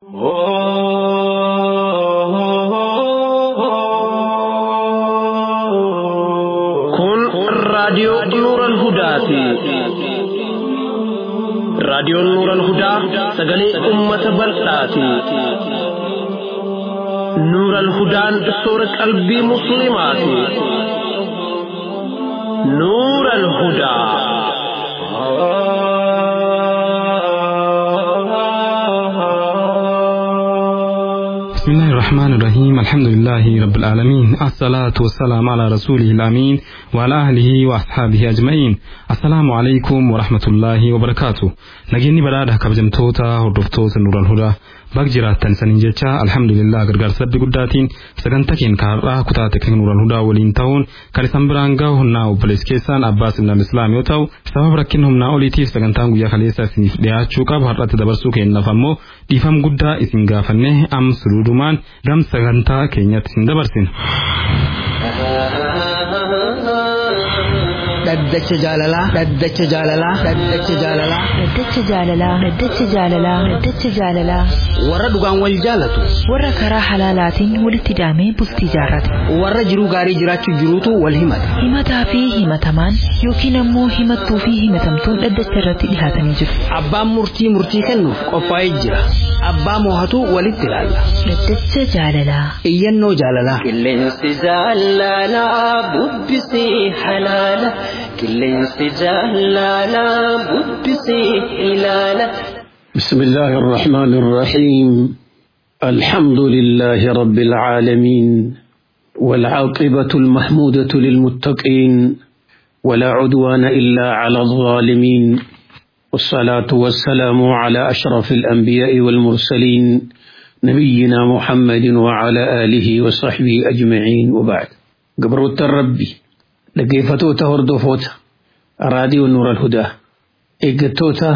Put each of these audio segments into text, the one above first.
Kun raadiyoo Nuuran Hudaati. Raadiyoon Nuuran Hudaa sagalee uummata bal'aati. Nuuran Hudaan soora qalbii Musliimaati. Nuuran Hudaa. بسم الله الرحمن الرحيم الحمد لله رب العالمين الصلاة والسلام على رسوله الأمين وعلى أهله وأصحابه أجمعين السلام عليكم ورحمة الله وبركاته نجيني برادة كبجمتوتا هردفتوتا نور الهدى bak jiraattan saniin jecha alhamdulillah gargaarsa rabbi guddaatiin sagantaa keenya kaarraa kutaa teekniik nuuran hudaa waliin ta'uun kan isan biraan gahu humnaa obbolees keessaan abbaas ilnaam islaam yoo ta'u sababa rakkina humnaa oliitiif sagantaan guyyaa kaleessa isiniif dhiyaachuu qabu har'atti dabarsuu keenyaaf ammoo dhiifam guddaa isin gaafanne am suduudumaan gam sagantaa keenyatti isin dabarsina. dhaddacha jaalalaa dhaddacha jaalalaa dhaddacha jaalalaa Dhaddacha jaalalaa dhaddacha jaalalaa dhaddacha jaalalaa warra dhugaan wal jaalatu warra karaa halaalaatiin walitti hidhamee bultii jaarrate warra jiruu gaarii jiraachuu jiruutu wal himata himataa fi himatamaan yookiin ammoo himattuu fi himatamtuun dhaddacha irratti dhihaatanii jiru abbaan murtii murtii kennuuf qophaa'ee jira abbaa moohatu walitti ilaalla dhaddacha jaalalaa iyyannoo jaalalaa Qilleensi jaalalaa bubbisii halaala. Qilleensi jaalalaa bubbisii ilaala. بسم الله الرحمن الرحيم الحمد لله رب العالمين والعاقبة المحمودة للمتقين ولا عدوان إلا على الظالمين والصلاة والسلام على أشرف الأنبياء والمرسلين نبينا محمد وعلى آله وصحبه أجمعين وبعد قبروت الربي لقيفتوتا هردفوتا راديو نور الهدى إيقتوتا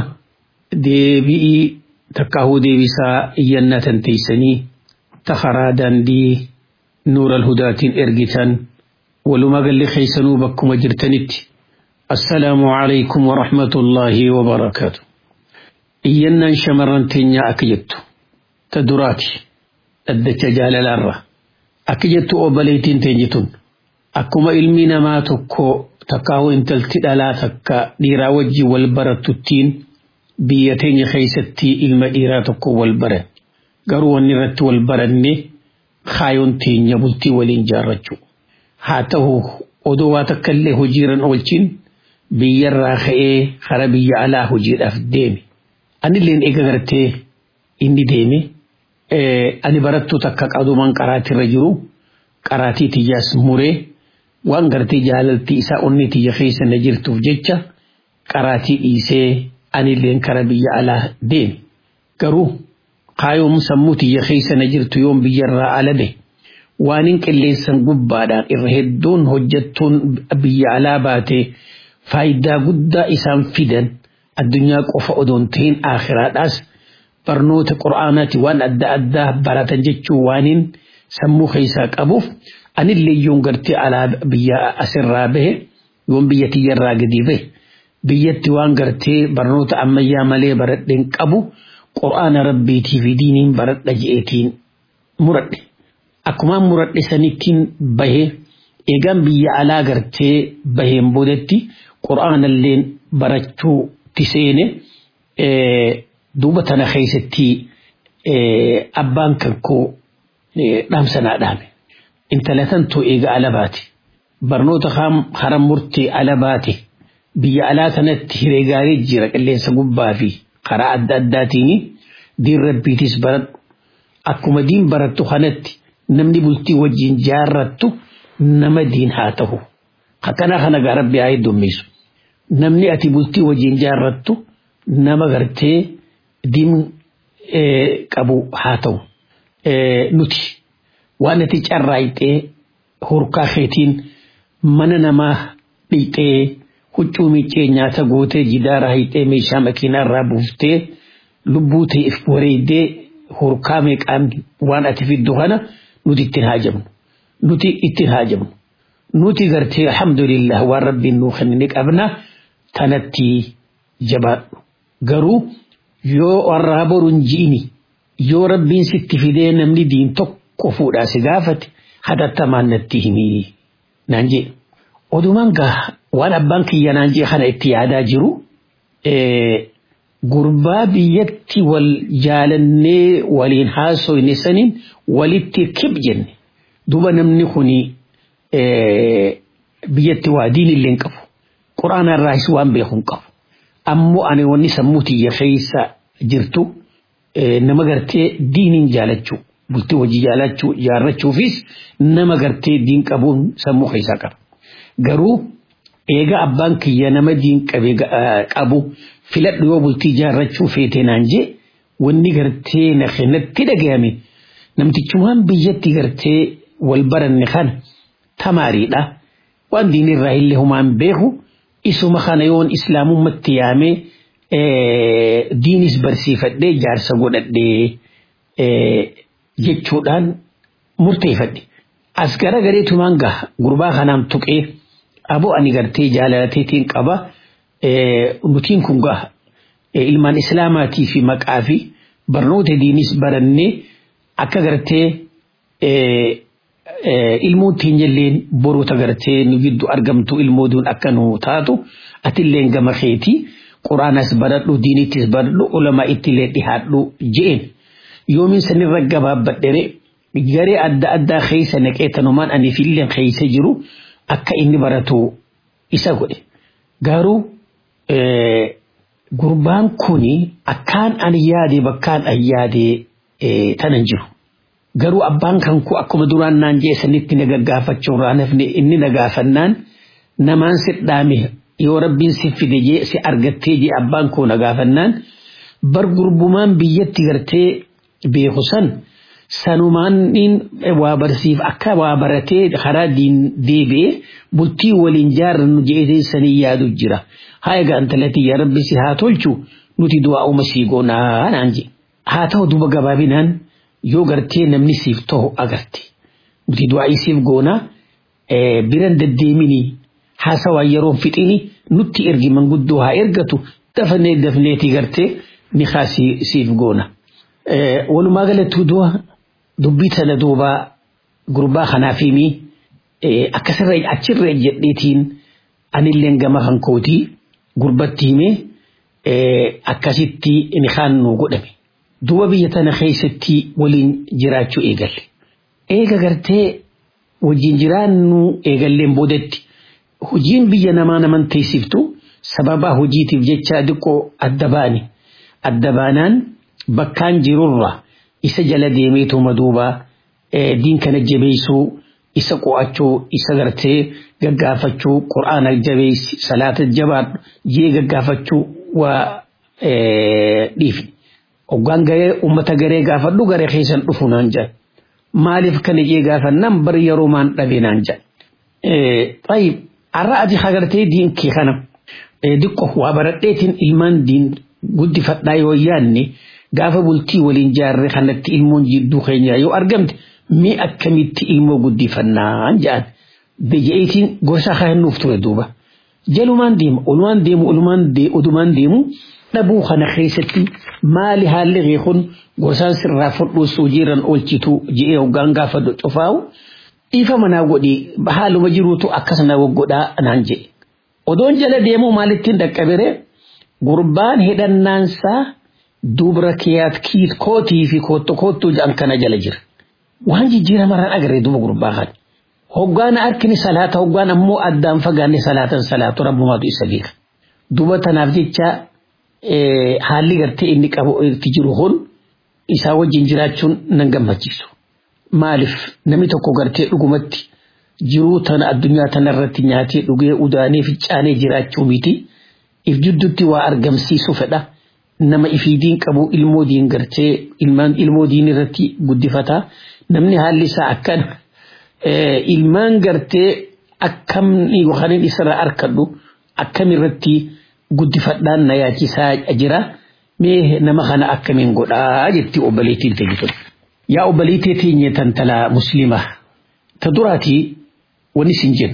deebi'ii takkaahuu deebisaa iyyannatan teeysanii takaraa daandii nuural hudaatiin ergitan walumaa galli keeysanuu bakkuma jirtanitti assalaamu alaykum warahmatullaahi wabarakaatu iyyannaan shamarran teenyaa akka jettu ta duraati dhaddacha jaalalaarra akka jettu obboleettiin teenyitun akkuma ilmi namaa tokko takkaahuu intalti dhalaa takka dhiiraa wajjin wal barattuttiin biyya teenya keessatti ilma dhiiraa tokko wal baran garuu wanni irratti wal baranne kaayoon teenya bultii waliin jaarrachuu haa ta'u odoo waa takka illee hojiirran oolchin biyyarraa ka'ee hara biyya alaa hojiidhaaf deeme anilleen eega gartee inni deeme ani barattuu takka qadumaan qaraatirra jiru qaraatii tiyyaas muree waan gartee jaalaltii isaa onni tiyya keessa na jirtuuf jecha qaraatii dhiisee anilleen kara biyya alaa deeme garuu kaayoom sammuu tiyya keessa na jirtu yoon biyyarraa alade waanin qilleensan gubbaadhaan irra hedduun hojjettuun biyya alaa baatee faayidaa guddaa isaan fidan addunyaa qofa odoon ta'in aakhiraadhaas barnoota qura'aanaati waan adda addaa baratan jechuu waanin sammuu keessaa qabuuf anillee yoon gartee alaa biyya asirraa bahe yoon biyya tiyyarraa gadi bahe biyyatti waan gartee barnoota ammayyaa malee baradheen qabu qura'aana rabbiitii fi diiniin baradha je'eetiin muradhe akkumaan muradhe sanittiin bahee eegaan biyya alaa gartee baheen boodatti qura'aanalleen barachuu tiseene duuba tana keessatti abbaan kan koo dhaamsanaa dhaame intala tantoo eega ala baate barnoota haram murtee ala baate. biyya alaa kanatti hiree gaarii jira qilleensa gubbaa fi karaa adda addaatiin diin rabbiitis baradhu akkuma diin barattu kanatti namni bultii wajjin jaarrattu nama diin haa ta'u akkana kana gaa rabbi haa heddummisu namni ati bultii wajjin jaarrattu nama gartee diin qabu haa ta'u nuti waan ati carraayxee hurkaa keetiin mana namaa dhiixee huccuu miiccee nyaata gootee jidaara hiixee meeshaa makiinaa irraa buuftee lubbuu ta'eef wareeddee hurkaa meeqaan waan ati fiddu kana nuti ittiin haajamnu nuti ittiin haajamnu nuti gartee alhamdulillah waan rabbiin nuu kennine qabna tanatti jabaadhu garuu yoo warraa boruun ji'ini yoo rabbiin sitti fidee namni diin tokko fuudhaa si gaafate hatattamaan natti himii naan jee odumaan gaa waan abbaan kiyya naan jee kana itti yaadaa jiru gurbaa biyyatti wal jaalannee waliin haasoyne saniin walitti kib jenne duba namni kuni biyyatti waa diin illee hin qabu quraana irraas waan beeku hin qabu ammoo ani wanni sammuu tiyya keessa jirtu nama gartee diiniin jaalachuu bultii hojii jaalachuu jaarrachuufis nama gartee diin qabuun sammuu keessaa qaba garuu eega abbaan kiyya nama diin qabu filadhu yoo bultii jaarrachuu feete naan jee wanni gartee na kennatti dhagayame namtichumaan biyyatti gartee wal baranne kana tamaariidha waan diinirraa illee humaan beeku isuma kana yoon islaamummatti yaamee diinis barsiifadhee jaarsa godhadhee jechuudhaan murteeffadhe as gara gareetumaan gaha gurbaa kanaan tuqee aboo ani gartee jaalalateetiin qaba nutiin kun gaha ilmaan islaamaatii fi maqaa fi barnoota diinis barannee akka gartee ilmoon teenyalleen boroota gartee nu giddu argamtu ilmooduun akka nu taatu atilleen gama keetii quraanas baradhu diinittis baradhu ulamaa ittillee dhihaadhu je'een yoomin sanirra gabaabbadhere garee adda addaa keessa naqee tanumaan ani filleen keessa jiru akka inni baratu isa godhe garuu gurbaan kuni akkaan ani yaade bakkaan an yaade tanan jiru. garuu abbaan kan ku akkuma duraan naan jee sanitti na gaggaafachuurraa nafne inni na gaafannaan namaan si dhaame yoo rabbiin si fide jee si argattee jee abbaan koo na gaafannaan bar gurbumaan biyyatti gartee beeku san sanumaan waa barsiif akka waa baratee karaa diin deebi'ee bultii waliin jaarrannu jeetee sanii yaadu jira haa egaa intalatti yaa rabbi si haa tolchu nuti du'aa uma sii goonaa naan jee haa ta'u duba gabaabinaan yoo gartee namni siif ta'u agarte nuti du'aa siif goona biran deddeemini haasawaa yeroon fixini nutti ergi manguddoo haa ergatu dafnee dafneeti gartee ni haa siif goona. Walumaa galatti du'a dubbii tana duuba gurbaa kanaaf himi akkasirra achirra jedheetiin anilleen gama kan kootii gurbatti himee akkasitti ni haan nu godhame. duba biyya tana keessatti waliin jiraachuu eegalle. Eega gartee wajjin jiraannu eegalleen boodatti hojiin biyya namaa naman teessiftu sababa hojiitiif jecha diqqoo adda baane. Adda baanaan bakkaan jirurra isa jala deemeetuma duuba diin kana jabeessuu isa qo'achuu isa gartee gaggaafachuu qura'aana jabeessi salaata jabaadhu jee gaggaafachuu waa dhiifne. Hoggaan garee uummata garee gaafadhu garee keessan dhufu naan jedhan. Maaliif kana jee gaafannaan bari yeroo maan dhabe naan jedhan. Tayyib har'a ati hagartee diin kee kana diqqo waa baradheetiin ilmaan diin guddifadhaa yoo yaadne gaafa bultii waliin jaarre kanatti ilmoon jidduu keenya yoo argamte mee akkamitti ilmoo guddifannaan jedhan. Biyya'iitiin gosa kennuuf ture duuba. Jalumaan deema olumaan deemu olumaan deemu dhabuu kana keessatti maali haalli reekun gosaan sirraa fudhuus hojiirran oolchitu je'ee hoggaan gaafa cufaa'u dhiifa manaa godhi haaluma jiruutu akkasana godhaa naan jedhe. Odoon jala deemuu maalittiin dhaqqabire gurbaan hidhannaansaa dubra kiyaat kiit kootii fi kootto koottuu jedhan kana jala jira. Waan jijjiiramarraan agarree duba gurbaa kana. Hoggaan harkini salaata hoggaan ammoo addaan fagaanne salaatan salaatu rabbumaatu isa beeka. Duba tanaaf jecha haalli gartee inni qabu itti jiru kun isaa wajjin jiraachuun nan gammachiisu. Maaliif namni tokko gartee dhugumatti jiruu tana addunyaa tanarratti nyaatee dhugee udaanee ficcaanee jiraachuu miti. If jidduutti waa argamsiisu fedha. Nama ifiidiin qabu ilmoo diin gartee ilmaan ilmoo diin irratti guddifata. Namni haalli isaa akkana ilmaan gartee akkamni yookaan isarraa arkadhu akkamirratti guddifadhaan na yaachisaa jira. Mee nama kana akkamiin godhaa jetti obboleettiin teessisu. Yaa obboleettee teenye tantala musliimaa. Ta duraatii wanni sin jennu.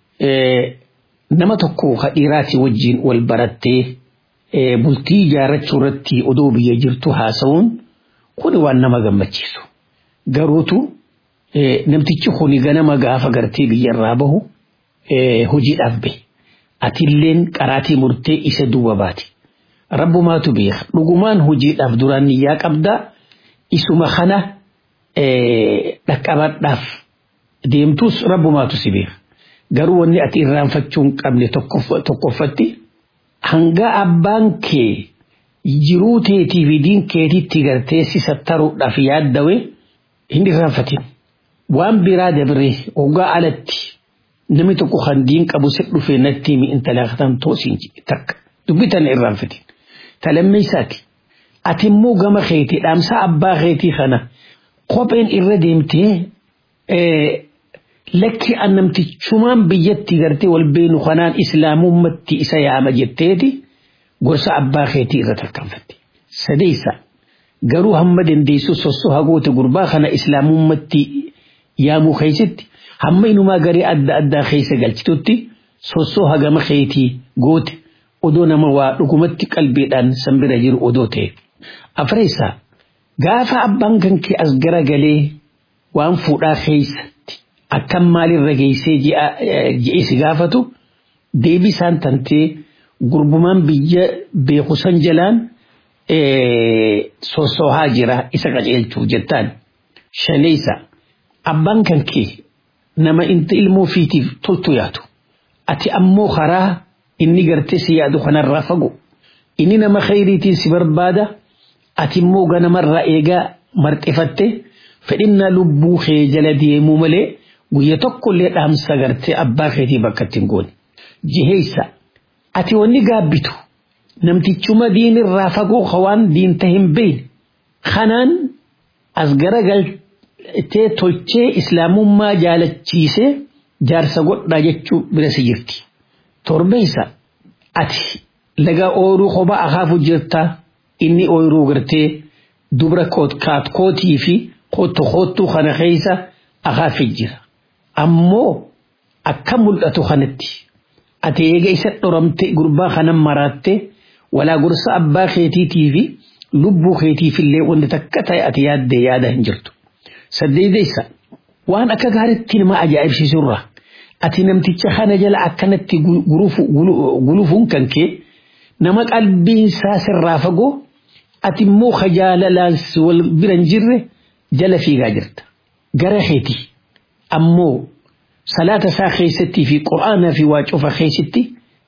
Nama tokko dhiiraati wajjin wal barattee bultii ijaarrachuu irratti odoo biyya jirtu haasa'uun Kuni waan nama gammachiisu. Garuutu namtichi kuni ganama gaafa gartee biyyarraa bahu hojiidhaaf bahe. Atilleen qaraatii murtee isa duuba baati. Rabbumaatu beeka. Dhugumaan hojiidhaaf duraan niyyaa qabdaa isuma kana dhaqqabadhaaf deemtus rabbumaatu si beeka. Garuu wanni ati irraanfachuu hin qabne tokkoffatti hanga abbaan kee jiruu teetii fi diin keetitti gartee si sattaruudhaaf yaaddawe hin irraanfatin. Waan biraa dabree hoggaa alatti namni tokko kan diin qabu si dhufee natti mi intala katan toosiin takka dubbitan irraanfatin. Talammeessaati. Ati immoo gama keetii dhaamsa abbaa keetii kana kopheen irra deemtee lakki annamtichumaan biyyatti gartee wal beenu kanaan islaamummatti isa yaama jetteeti gorsa abbaa keetii irra tarkaanfatte. Sadeessa garuu hamma dandeessu sossoo hagoote gurbaa kana islaamummatti yaamuu keessatti hamma inumaa garee adda addaa keessa galchitutti sossoo hagama keetii goote odoo nama waa dhugumatti qalbiidhaan sanbira jiru odoo ta'e. Afreessa gaafa abbaan kan kee as garagalee waan fuudhaa keessatti akkam maalirra geessee je'ee si gaafatu deebisaan tantee gurbumaan biyya beekusan jalaan sossoohaa jira isa qaceelchuuf jettaan. Shaneessa abbaan kan kee nama inta ilmoo fiitiif toltu yaatu. Ati ammoo karaa inni gartee si yaadu kanarraa fagu. Inni nama khayriitiin si barbaada. Ati immoo ganamarraa eegaa marxifatte fedhinnaa lubbuu kee jala deemuu malee guyya tokkollee dhaamsa gartee abbaa keetii bakka ittiin goone. Jiheessa ati wanni gaabbitu namtichuma diinirraa fagoo hawaan diinta hin beeyne kanaan as garagaltee tolchee islaamummaa jaalachiisee jaarsa godhaa jechuu bira si jirti. Torbeessa ati laga ooluu kophaa akaafu jirtaa inni ooyiruu gartee dubra kootii fi kootu kootuu kana keessa akaafi jira. Ammoo akka mul'atu kanatti ati eega isa dhoramte gurbaa kanan maraatte walaa gorsa abbaa keetiitii fi lubbuu keetiifillee wanti takka ta'e ati yaadde yaada hin jirtu. Saddeedeessa waan akka gaariitti nama ajaa'ibsiisurra ati namticha kana jala akkanatti gulufuun kan kee nama qalbiinsaa sirraa fagoo ati immoo kajaalalaan wal bira hin jirre jala fiigaa jirta. Gara keeti ammoo salaata isaa keessattii fi qura'aanaa fi waa cufa keessatti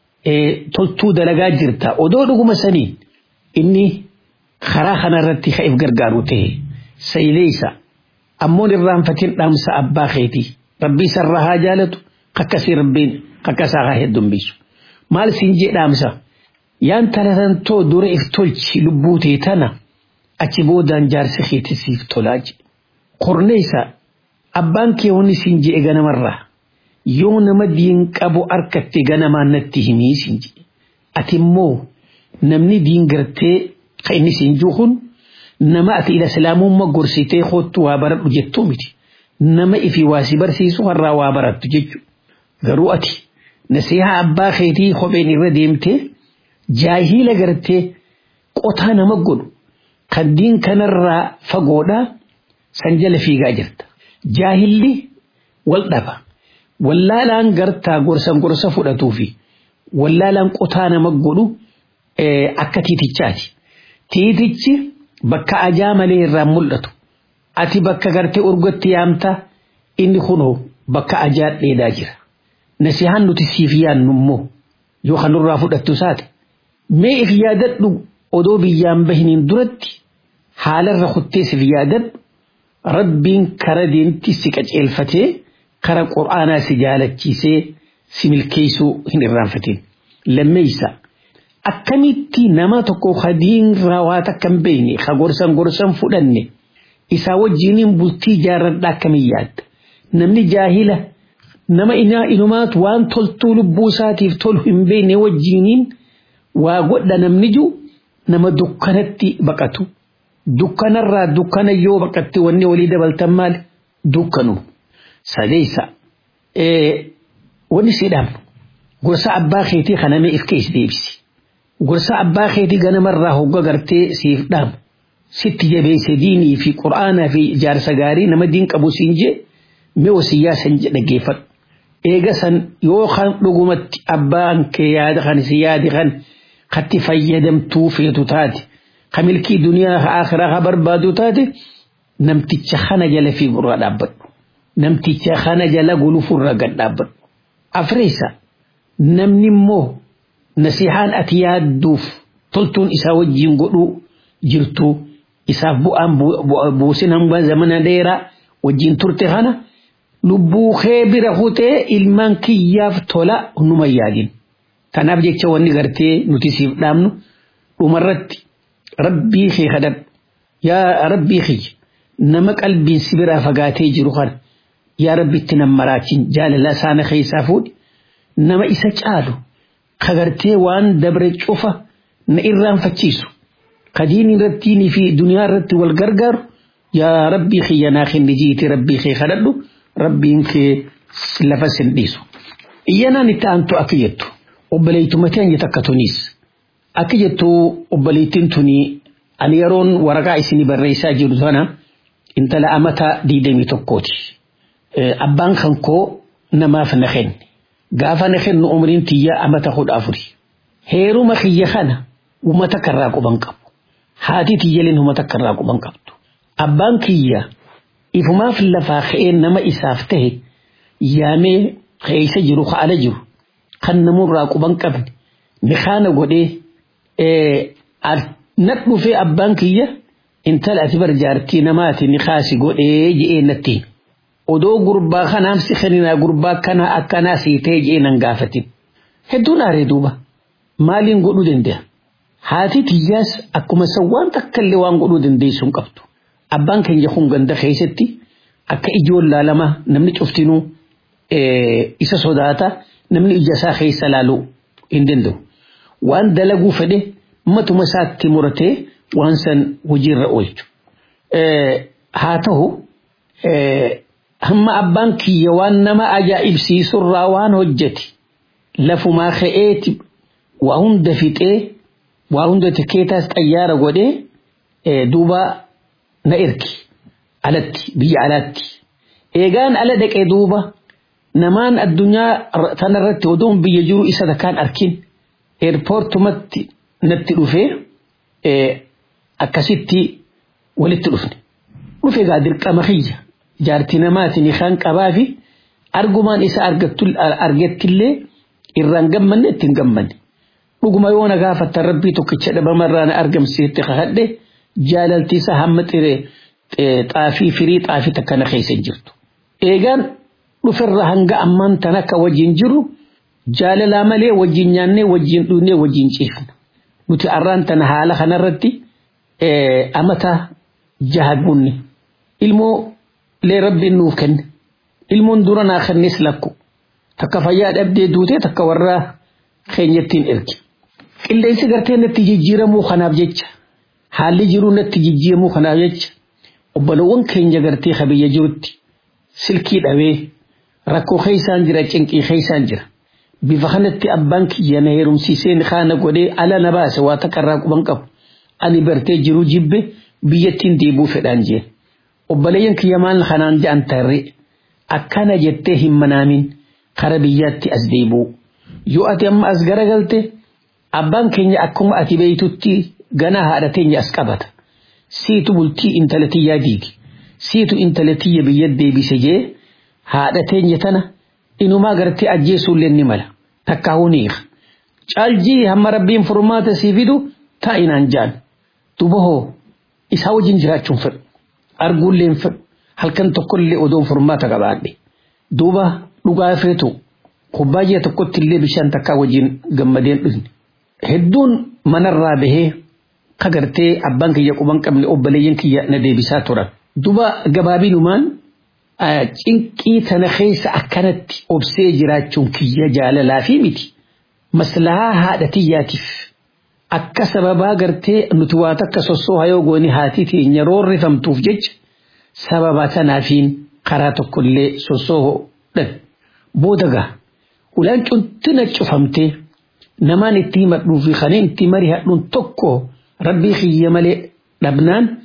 toltuu dalagaa jirta. Odoo dhuguma saniin inni karaa kanarratti ka'eef gargaaru ta'e sayileessa ammoo irraanfatiin dhaamsa abbaa keetii rabbii sarraa haa jaalatu kakkasii rabbiin kakkasaa haa heddumbisu. Maal siin jee dhaamsa? yaan talatantoo dura if tolchi lubbuu tee tana achi boodaan jaarsi keetisiif tolaa je. Qorneessa abbaan kee wanni siin je'e ganamarraa yoo nama diin qabu harkatti ganamaan natti himii siin je'e. Ati immoo namni diin gartee kan inni siin juhun nama ati ila islaamummaa gorsitee hoottu waa baradhu jettuu miti. Nama ifi waa si barsiisu har'aa waa barattu jechuudha. Garuu ati nasihaa abbaa keetii kopheen irra deemtee jaahila gartee qotaa nama godhu kan diin kanarraa fagoodhaa san jala fiigaa jirta. Jaahilli wal dhaba. Wallaalaan gartaa gorsan gorsa fudhatuu fi wallaalaan qotaa nama godhu akka tiitichaati. Tiitichi bakka ajaa malee irraan mul'atu. Ati bakka gartee urgotti yaamtaa inni kunoo bakka ajaa dheedaa jira. Nasihaan nuti siif yaannu immoo yoo kan nurraa fudhattu isaati. mee if yaadadhu odoo biyyaan bahiniin duratti haalarra kuttees if yaadadhu rabbiin kara deemti si qaceelfatee kara qur'aanaa si jaalachiisee si milkeessuu hin irraanfatin. Lammeessa akkamitti nama tokko hadiin raawwaata akka hin beekne ka gorsan gorsan fudhanne isaa wajjiniin bultii jaarradhaa akkamiin yaadda. Namni jaahila nama inumaatu waan toltuu lubbuu isaatiif tolu hin beekne wajjiniin. waa godha namni jiru nama dukkanatti baqatu. Dukkanarraa dukkana yoo baqatte wanni walii dabaltan maali? Dukkanu. Sadeessa. Wanni si dhaabnu gorsa abbaa keetii kanamee if keessa deebisi. Gorsa abbaa keetii ganamarraa hogga gartee siif dhaamu. sitti jabeesse diinii fi qur'aanaa fi ijaarsa gaarii nama diin qabu siin jee mee wasiyyaa san dhaggeeffadhu. Eega san yoo kan dhugumatti abbaan kee yaada kan si yaadi kan katti fayyadamtuu feetu taate ka milkii duniyaa akhiraa ka barbaadu taate namticha kana jala fi gurra dhaabbadhu. Namticha kana jala gulufurra gad dhaabbadhu. Afreessa namni immoo nasihaan ati yaadduuf toltuun isaa wajjin godhuu jirtu isaaf bu'aan buusin hanga zamana dheeraa wajjin turte kana lubbuu kee bira hutee ilmaan kiyyaaf tola numa yaadin. Kanaaf jecha wanni gartee nuti siif dhaamnu dhumarratti rabbii kee kadhadhu yaa rabbii kiyya nama qalbiin si biraa fagaatee jiru kana yaa rabbi itti nan maraachin jaalala isaana keessaa fuudhi nama isa caalu kagartee waan dabre cufa na irraanfachiisu kadiin irrattiinii fi duniyaa irratti wal gargaaru yaa rabbii kiyya naa kenni jiiti rabbii kee kadhadhu rabbiin kee lafa sin dhiisu. Iyyanaan itti aantu akka jettu obboleettuma teenya takka tuniis akka jettu obboleettiin tuni ani yeroon waraqaa isinii barreessaa jiru sana intala amata diidamii tokkooti. Abbaan kan koo namaaf na kenne. Gaafa na kennu umriin tiyya amata kudha afuri. Heeruma kiyya kana uummata karraa quban qabu. Haati tiyyaliin uummata karraa quban qabdu. Abbaan kiyya ifumaaf lafaa ka'ee nama isaaf tahe yaamee keessa jiru haala jiru kan namurraa quban qabne ni kaana godhee na dhufee abbaan kiyya intala ati barjaartii namaati ni kaasi godhee je'ee nattiin. Odoo gurbaa kanaaf si kenninaa gurbaa kana akkanaa sii ta'e je'ee nan gaafatin. Hedduun aaree duuba maaliin godhuu danda'a? Haati tiyyaas akkuma san waan takka illee waan godhuu dandeessu hin qabdu. Abbaan keenya kun ganda keessatti akka ijoon laalama namni cuftinuu isa sodaata namni ija isaa keessa laaluu hin danda'u. Waan dalaguu fedhe matuma isaatti muratee waan san hojiirra oolchu. Haa ta'u hamma abbaan kiyya waan nama ajaa'ibsiisurraa waan hojjete lafumaa ka'eeti waa hunda fixee waa hunda tikeetaas xayyaara godhee duuba na ergi alatti biyya alaatti eegaan ala dhaqee duuba namaan addunyaa tanarratti odoon biyya jiru isa takkaan arkin eerpoortumatti natti dhufee akkasitti walitti dhufne dhufe gaa dirqama kiyya jaartii namaatiin kan qabaa fi argumaan isa argettillee irraan gammanne ittiin gammanne dhuguma yoo na gaafattan rabbii tokkicha dhabamarraa na argamsiitti kakadhe jaalalti isa hamma xiree xaafii firii xaafii takka na keessa jirtu. Eegaan dhuferra hanga ammaan tan akka wajjin jiru jaalalaa malee wajjin nyaannee wajjin dhuunee wajjin ciifna. Nuti arraan tana haala kanarratti amata jaha gunne ilmoo lee rabbiin nuuf kenne ilmoon dura naa kennes lakku takka fayyaa dhabdee duutee takka warraa keenyattiin erge. Qilleensi gartee natti jijjiiramuu kanaaf jecha haalli jiruu natti jijjiiramuu kanaaf jecha obbolowwan keenya gartee kabiyya jirutti silkii dhabee rakkoo keessaan jira cinqii keessaan jira. Bifa kanatti abbaan kiyya na heerumsiisee kaana godhee ala na baase waa takka irraa quban qabu. Ani bartee jiruu jibbe biyyattiin deebuu fedhaan jee. Obboleeyyan kiyya maal kanaan ja'an tarree akkana jettee hin manaamin kara biyyaatti as deebuu. Yoo ati amma as garagalte abbaan keenya akkuma ati beeytutti ganaa haadha teenya as qabata. Siitu bultii intala tiyyaa diigi. Siitu intala tiyya biyya deebise jee haadha teenya tana inumaa gartee ajjeesuullee ni mala. Takkaa huniiqa. Caaljii hamma rabbiin furmaata sii fidu taa'inaan jaan. Duba hoo isaa wajjin jiraachuun fedhu. Arguullee hin fedhu. Halkan tokkollee odoon furmaata qabaadhe. Duuba dhugaa feetu kubbaayyaa tokkotti illee bishaan takkaa wajjin gammadeen dhufne. Hedduun manarraa bahee kagartee abbaan kiyya quban qabne obboleeyyan kiyya na deebisaa turan. Duba gabaabinumaan cinqii tana keessa akkanatti obsee jiraachuun kiyya jaalalaa fi miti. Maslahaa haadha tiyyaatiif akka sababaa gartee nuti waa takka sossooha yoo goone haati teenya roorrifamtuuf jecha sababa tanaafiin karaa tokkollee sossoohodhan. Booda gaa ulaan cuntina cufamtee namaan itti himadhuu fi kan itti mari'adhuun tokko rabbii kiyya malee dhabnaan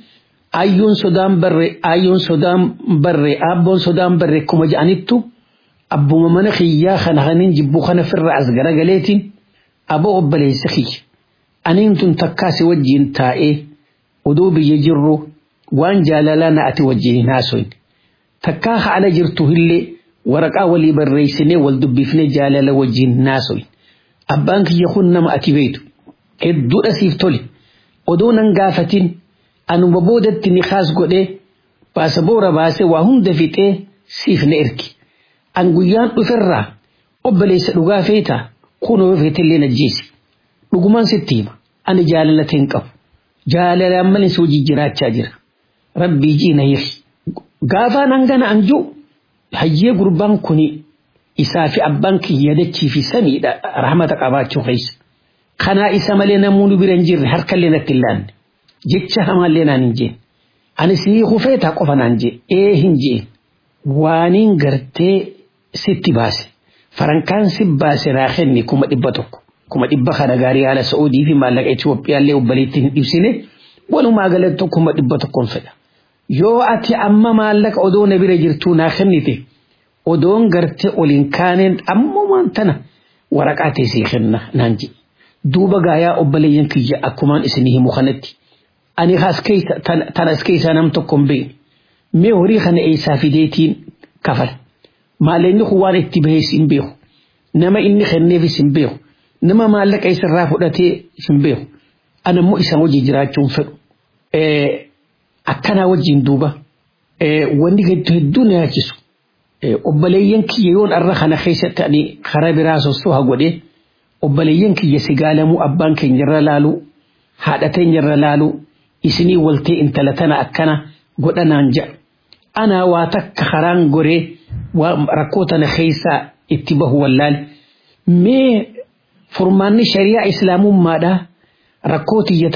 ayyuun sodaan barre ayyuun sodaan barre abboon sodaan barre kuma ja'anittu abbuma mana kiyyaa kana kanin jibbu kana firra as garagaleetiin aboo obboleessa kiyya aniin tun takkaasi wajjiin taa'ee oduu biyya jirru waan jaalalaa na ati wajjiin haasoin takkaa haala jirtu illee waraqaa walii barreessinee wal dubbifnee jaalala wajjiin haasoin abbaan kiyya kun nama ati beeytu hedduudha siif tole odoo nan gaafatin anuma boodatti ni kaas godhee baasaboora baasee waa hunda fixee siif na ergi an guyyaan dhuferraa obboleessa dhugaa feetaa kunoo feetillee najjeesi dhugumaan sitti hima ani jaalala hin qabu jaalalaan malee si wajji jiraachaa jira rabbii jiina hiri gaafaan hangana anjuu hayyee gurbaan kuni isaa fi abbaan kiyya dachii fi samiidha rahmata qabaachuu keessa kanaa isa malee namoonni bira hin jirre harkallee natti hin laanne jecha hamaallee naan hin jeen ani sii hufeetaa qofa naan jee ee hin jeen waaniin gartee sitti baase farankaan si baase naa kenni kuma dhibba tokko kuma dhibba kana gaarii haala Saa'udii fi maallaqa Itoophiyaallee obbaliitti hin ibsine walumaa galatti kuma dhibba tokkoon fedha. Yoo ati amma maallaqa odoo na bira jirtuu naa kennite odoon gartee oliin kaaneen ammumaan tana waraqaa teessee kenna naan jedhe. Duuba gaayaa obboleeyyan kiyya akkumaan isinii himu kanatti. Ani tanas keessaa nam tokko hin beekne. Mee horii kana eessaa fideetiin kafala. Maallaqni kun waan itti bahees hin beeku. Nama inni kenneefis hin beeku. nama maallaqa isarraa fudhatee hin beeku ana immoo isaan wajjin jiraachuun fedhu akkanaa wajjin duuba wanni hedduu na yaachisu obboleeyyan kiyya yoon arra kana keessatti ani karaa biraa sossoo godhee obboleeyyan kiyya si gaalamuu abbaan keenyarra laaluu haadha teenyarra laaluu isinii waltee intala tana akkana godhanaan ja'a anaa waa takka karaan goree rakkoo tana keessaa itti bahu wallaale mee furmaanni shari'aa islaamummaadha rakkoo tiyya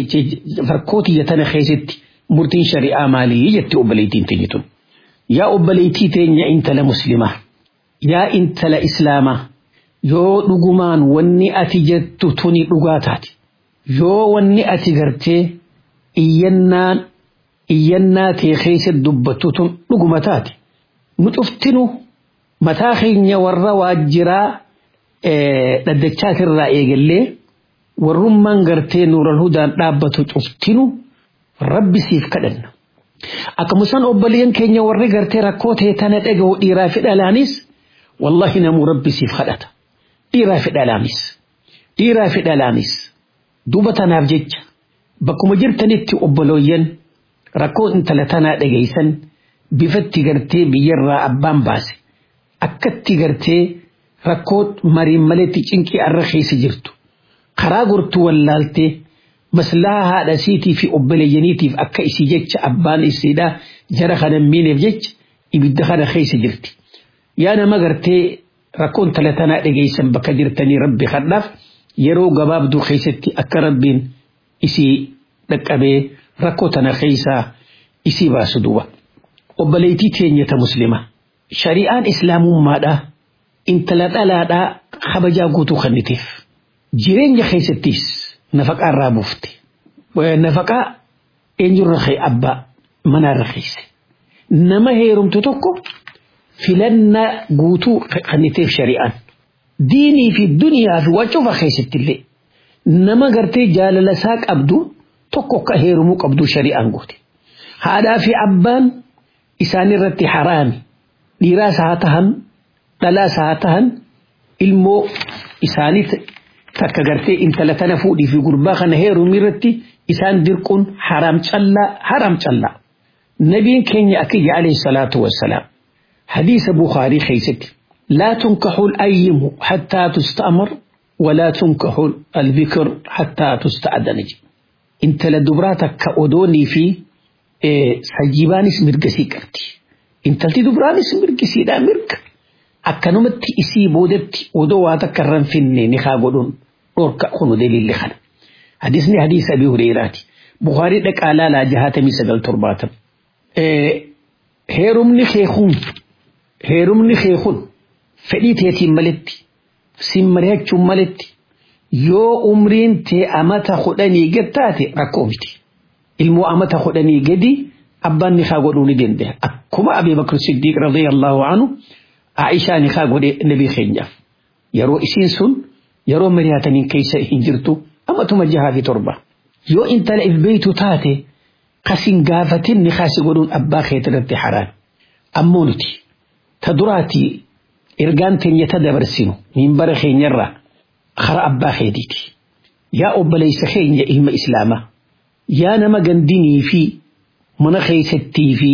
tana keessatti murtiin shari'aa maalii jetti obboleettiin teenya tun. Yaa obboleettii teenya intala muslimaa yaa intala islaamaa yoo dhugumaan wanni ati jettu tuni dhugaa taate yoo wanni ati gartee iyyannaan iyyannaa tee keessatti dubbattu tun dhuguma taate nu cuftinu mataa keenya warra waajjiraa dhaddachaatirraa eegallee warrummaan gartee nuural hudaan dhaabbatu cuftinu rabbi siif kadhanna. Akkasumas obboleeyyan keenya warri gartee rakkoo ta'e tana dhaga'u dhiiraa fi dhalaanis wallahi namuu rabbi siif kadhata. Dhiiraa fi dhalaanis. Dhiiraa fi dhalaanis. Duuba tanaaf jecha bakkuma jirtanitti obboleeyyan rakkoo intala tanaa dhageessan bifatti gartee biyyarraa abbaan baase. Akkatti gartee rakkoo mariin maletti cinqii arra keessa jirtu karaa gortuu wallaaltee maslahaa haadha siitii fi obboleeyyaniitiif akka isii jecha abbaan isiidhaa jara kana miineef jecha ibidda kana keessa jirti. Yaa nama gartee rakkoon tala tanaa dhageessan bakka jirtanii rabbi kadhaaf yeroo gabaabduu keessatti akka rabbiin isii dhaqqabee rakkoo tana keessaa isii baasu duuba. Obboleettii teenyata muslimaa. Shari'aan islaamummaadhaa intala dhalaadhaa kabajaa guutuu kenniteef jireenya keessattis nafaqaa irraa buufte nafaqaa eenyurra kee abbaa manaarra keesse nama heerumtu tokko filannaa guutuu kenniteef shari'aan diinii fi duniyaa fi wacufa keessattillee nama gartee jaalala isaa qabdu tokko akka heerumuu qabdu shari'aan goote haadhaa fi abbaan isaanirratti haraami dhiiraas haa tahan dhalaas haa tahan ilmoo isaanii takka gartee intala tana fuudhii fi gurbaa kana heerumii irratti isaan dirquun haram callaa haram callaa. Nabiin keenya akiyya alayhi salaatu wassalaam hadiisa Bukaarii keessatti laa tunkaxu ayyimu hattaa tusta'mar walaa tunkaxu albikir hattaa tusta'adana jedhe. Intala dubraa takka odoonii fi sajjibaanis mirgasii qabdi. Intalti dubraanis mirgisiidhaa mirga. akkanumatti isii boodatti odoo waa takka irraan finne ni haa godhuun dhorka kunu daliilli kana. Hadisni hadiisa Abii Hureyraati. Bukaarii dhaqaa laalaa jahatamii sagal torbaatam. Heerumni keekun heerumni keekun fedhii teetiin maletti sin mari'achuun maletti yoo umriin tee amata kudhanii gattaate rakkoo miti. ilmoo amata kudhanii gadi abbaan nikaa godhuu ni danda'a akkuma Abii Bakr Siddiiq radiyallahu anhu Aishaa nikaa godhe nabii keenyaaf yeroo isiin sun yeroo mari'ataniin keessa hin jirtu amatuma jahaa fi torba yoo intala ilbeeytu taate kasin gaafatin nikaasi godhuun abbaa keetii irratti haraan ammoo nuti ta duraatii ergaan teenya ta dabarsinu minbara keenyarraa kara abbaa keetiiti yaa obboleessa keenya ilma islaamaa yaa nama gandinii fi mana keessattii fi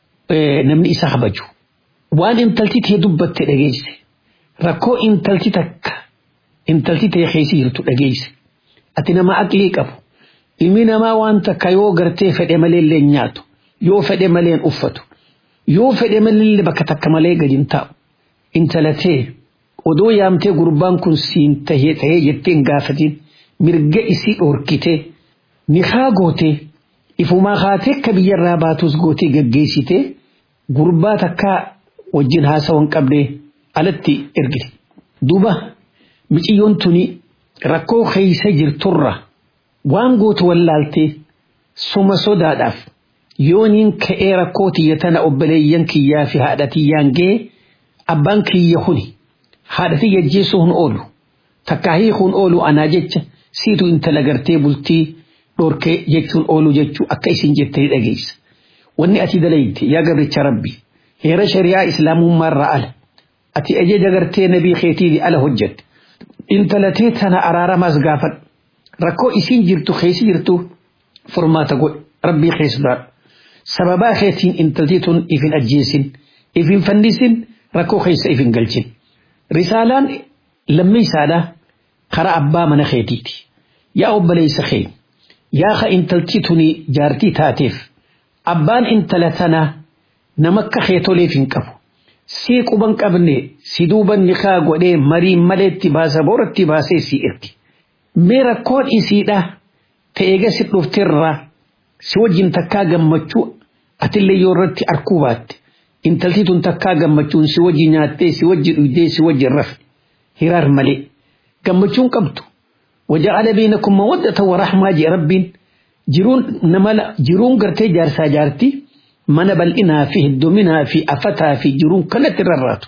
namni isa kabaju waan intalti tee dubbatte dhageesse rakkoo intalti takka intalti tee keessa jirtu dhageesse ati nama aqlii qabu ilmi namaa waan takka yoo gartee fedhe malee illee nyaatu yoo fedhe malee uffatu yoo fedhe malee bakka takka malee gadi hin taa'u intalatee odoo yaamtee gurbaan kun siin tahee tahee jettee hin gaafatin mirga isii dhorkitee nikaa gootee ifumaa haatee akka biyyarraa baatus gootee gaggeessitee gurbaa takkaa wajjin haasawan qabdee alatti ergite. Duuba miciyyoon tuni rakkoo keessa jirturra waan gootu wallaaltee suma sodaadhaaf yooniin ka'ee rakkoo tiyya tana obboleeyyan kiyyaa fi haadha tiyyaan ga'ee abbaan kiyya kuni haadha tiyya jeessu hun oolu takkaa hiikuun oolu anaa jecha siitu intala gartee bultii dhorkee jechuun oolu jechuu akka isin jettee dhageessa. Wanni ati dalayte yaa gabricha rabbi heera shari'aa islaamummaarraa ala ati ajaja gartee nabii keetii ala hojjette intalatee tana araaramaas gaafadhu rakkoo isin jirtu keessa jirtu furmaata godhe rabbii keessaa sababaa keetiin intaltii tun ifin ajjeesin ifin fannisin rakkoo keessa ifin galchin risaalaan lammii isaadhaa karaa abbaa mana keetiiti yaa obboleessa keenya yaa ka intaltii tuni jaartii taateef abbaan intala tanaa nama akka keetoleef hin qabu sii quban qabne si duuban nikaa godhee marii maleetti baasa booratti baasee si ergi mee rakkoon isiidha ta'eega si dhufteerraa si wajjin takkaa gammachuu atillee yoo irratti arkuu baatte intaltii tun takkaa gammachuun si wajji nyaattee si wajji dhugdee si wajji rafe hiraar malee gammachuun qabdu وجعل بينكم مودة ورحمة جي رب جرون نملا جرون قرتي جارسا جارتي من بل إنها فيه الدمنها في أفتها في جرون كانت الررات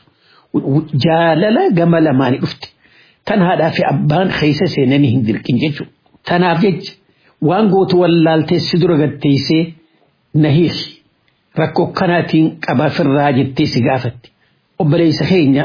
جاللا جمل ما نفت تنها في أبان خيسة سيناني هندر كنججو تنافج وان قوت واللالتي سدر قد تيسي نهيخ ركو كاناتين قبا في الراجل تيسي قافت وبليس خينيا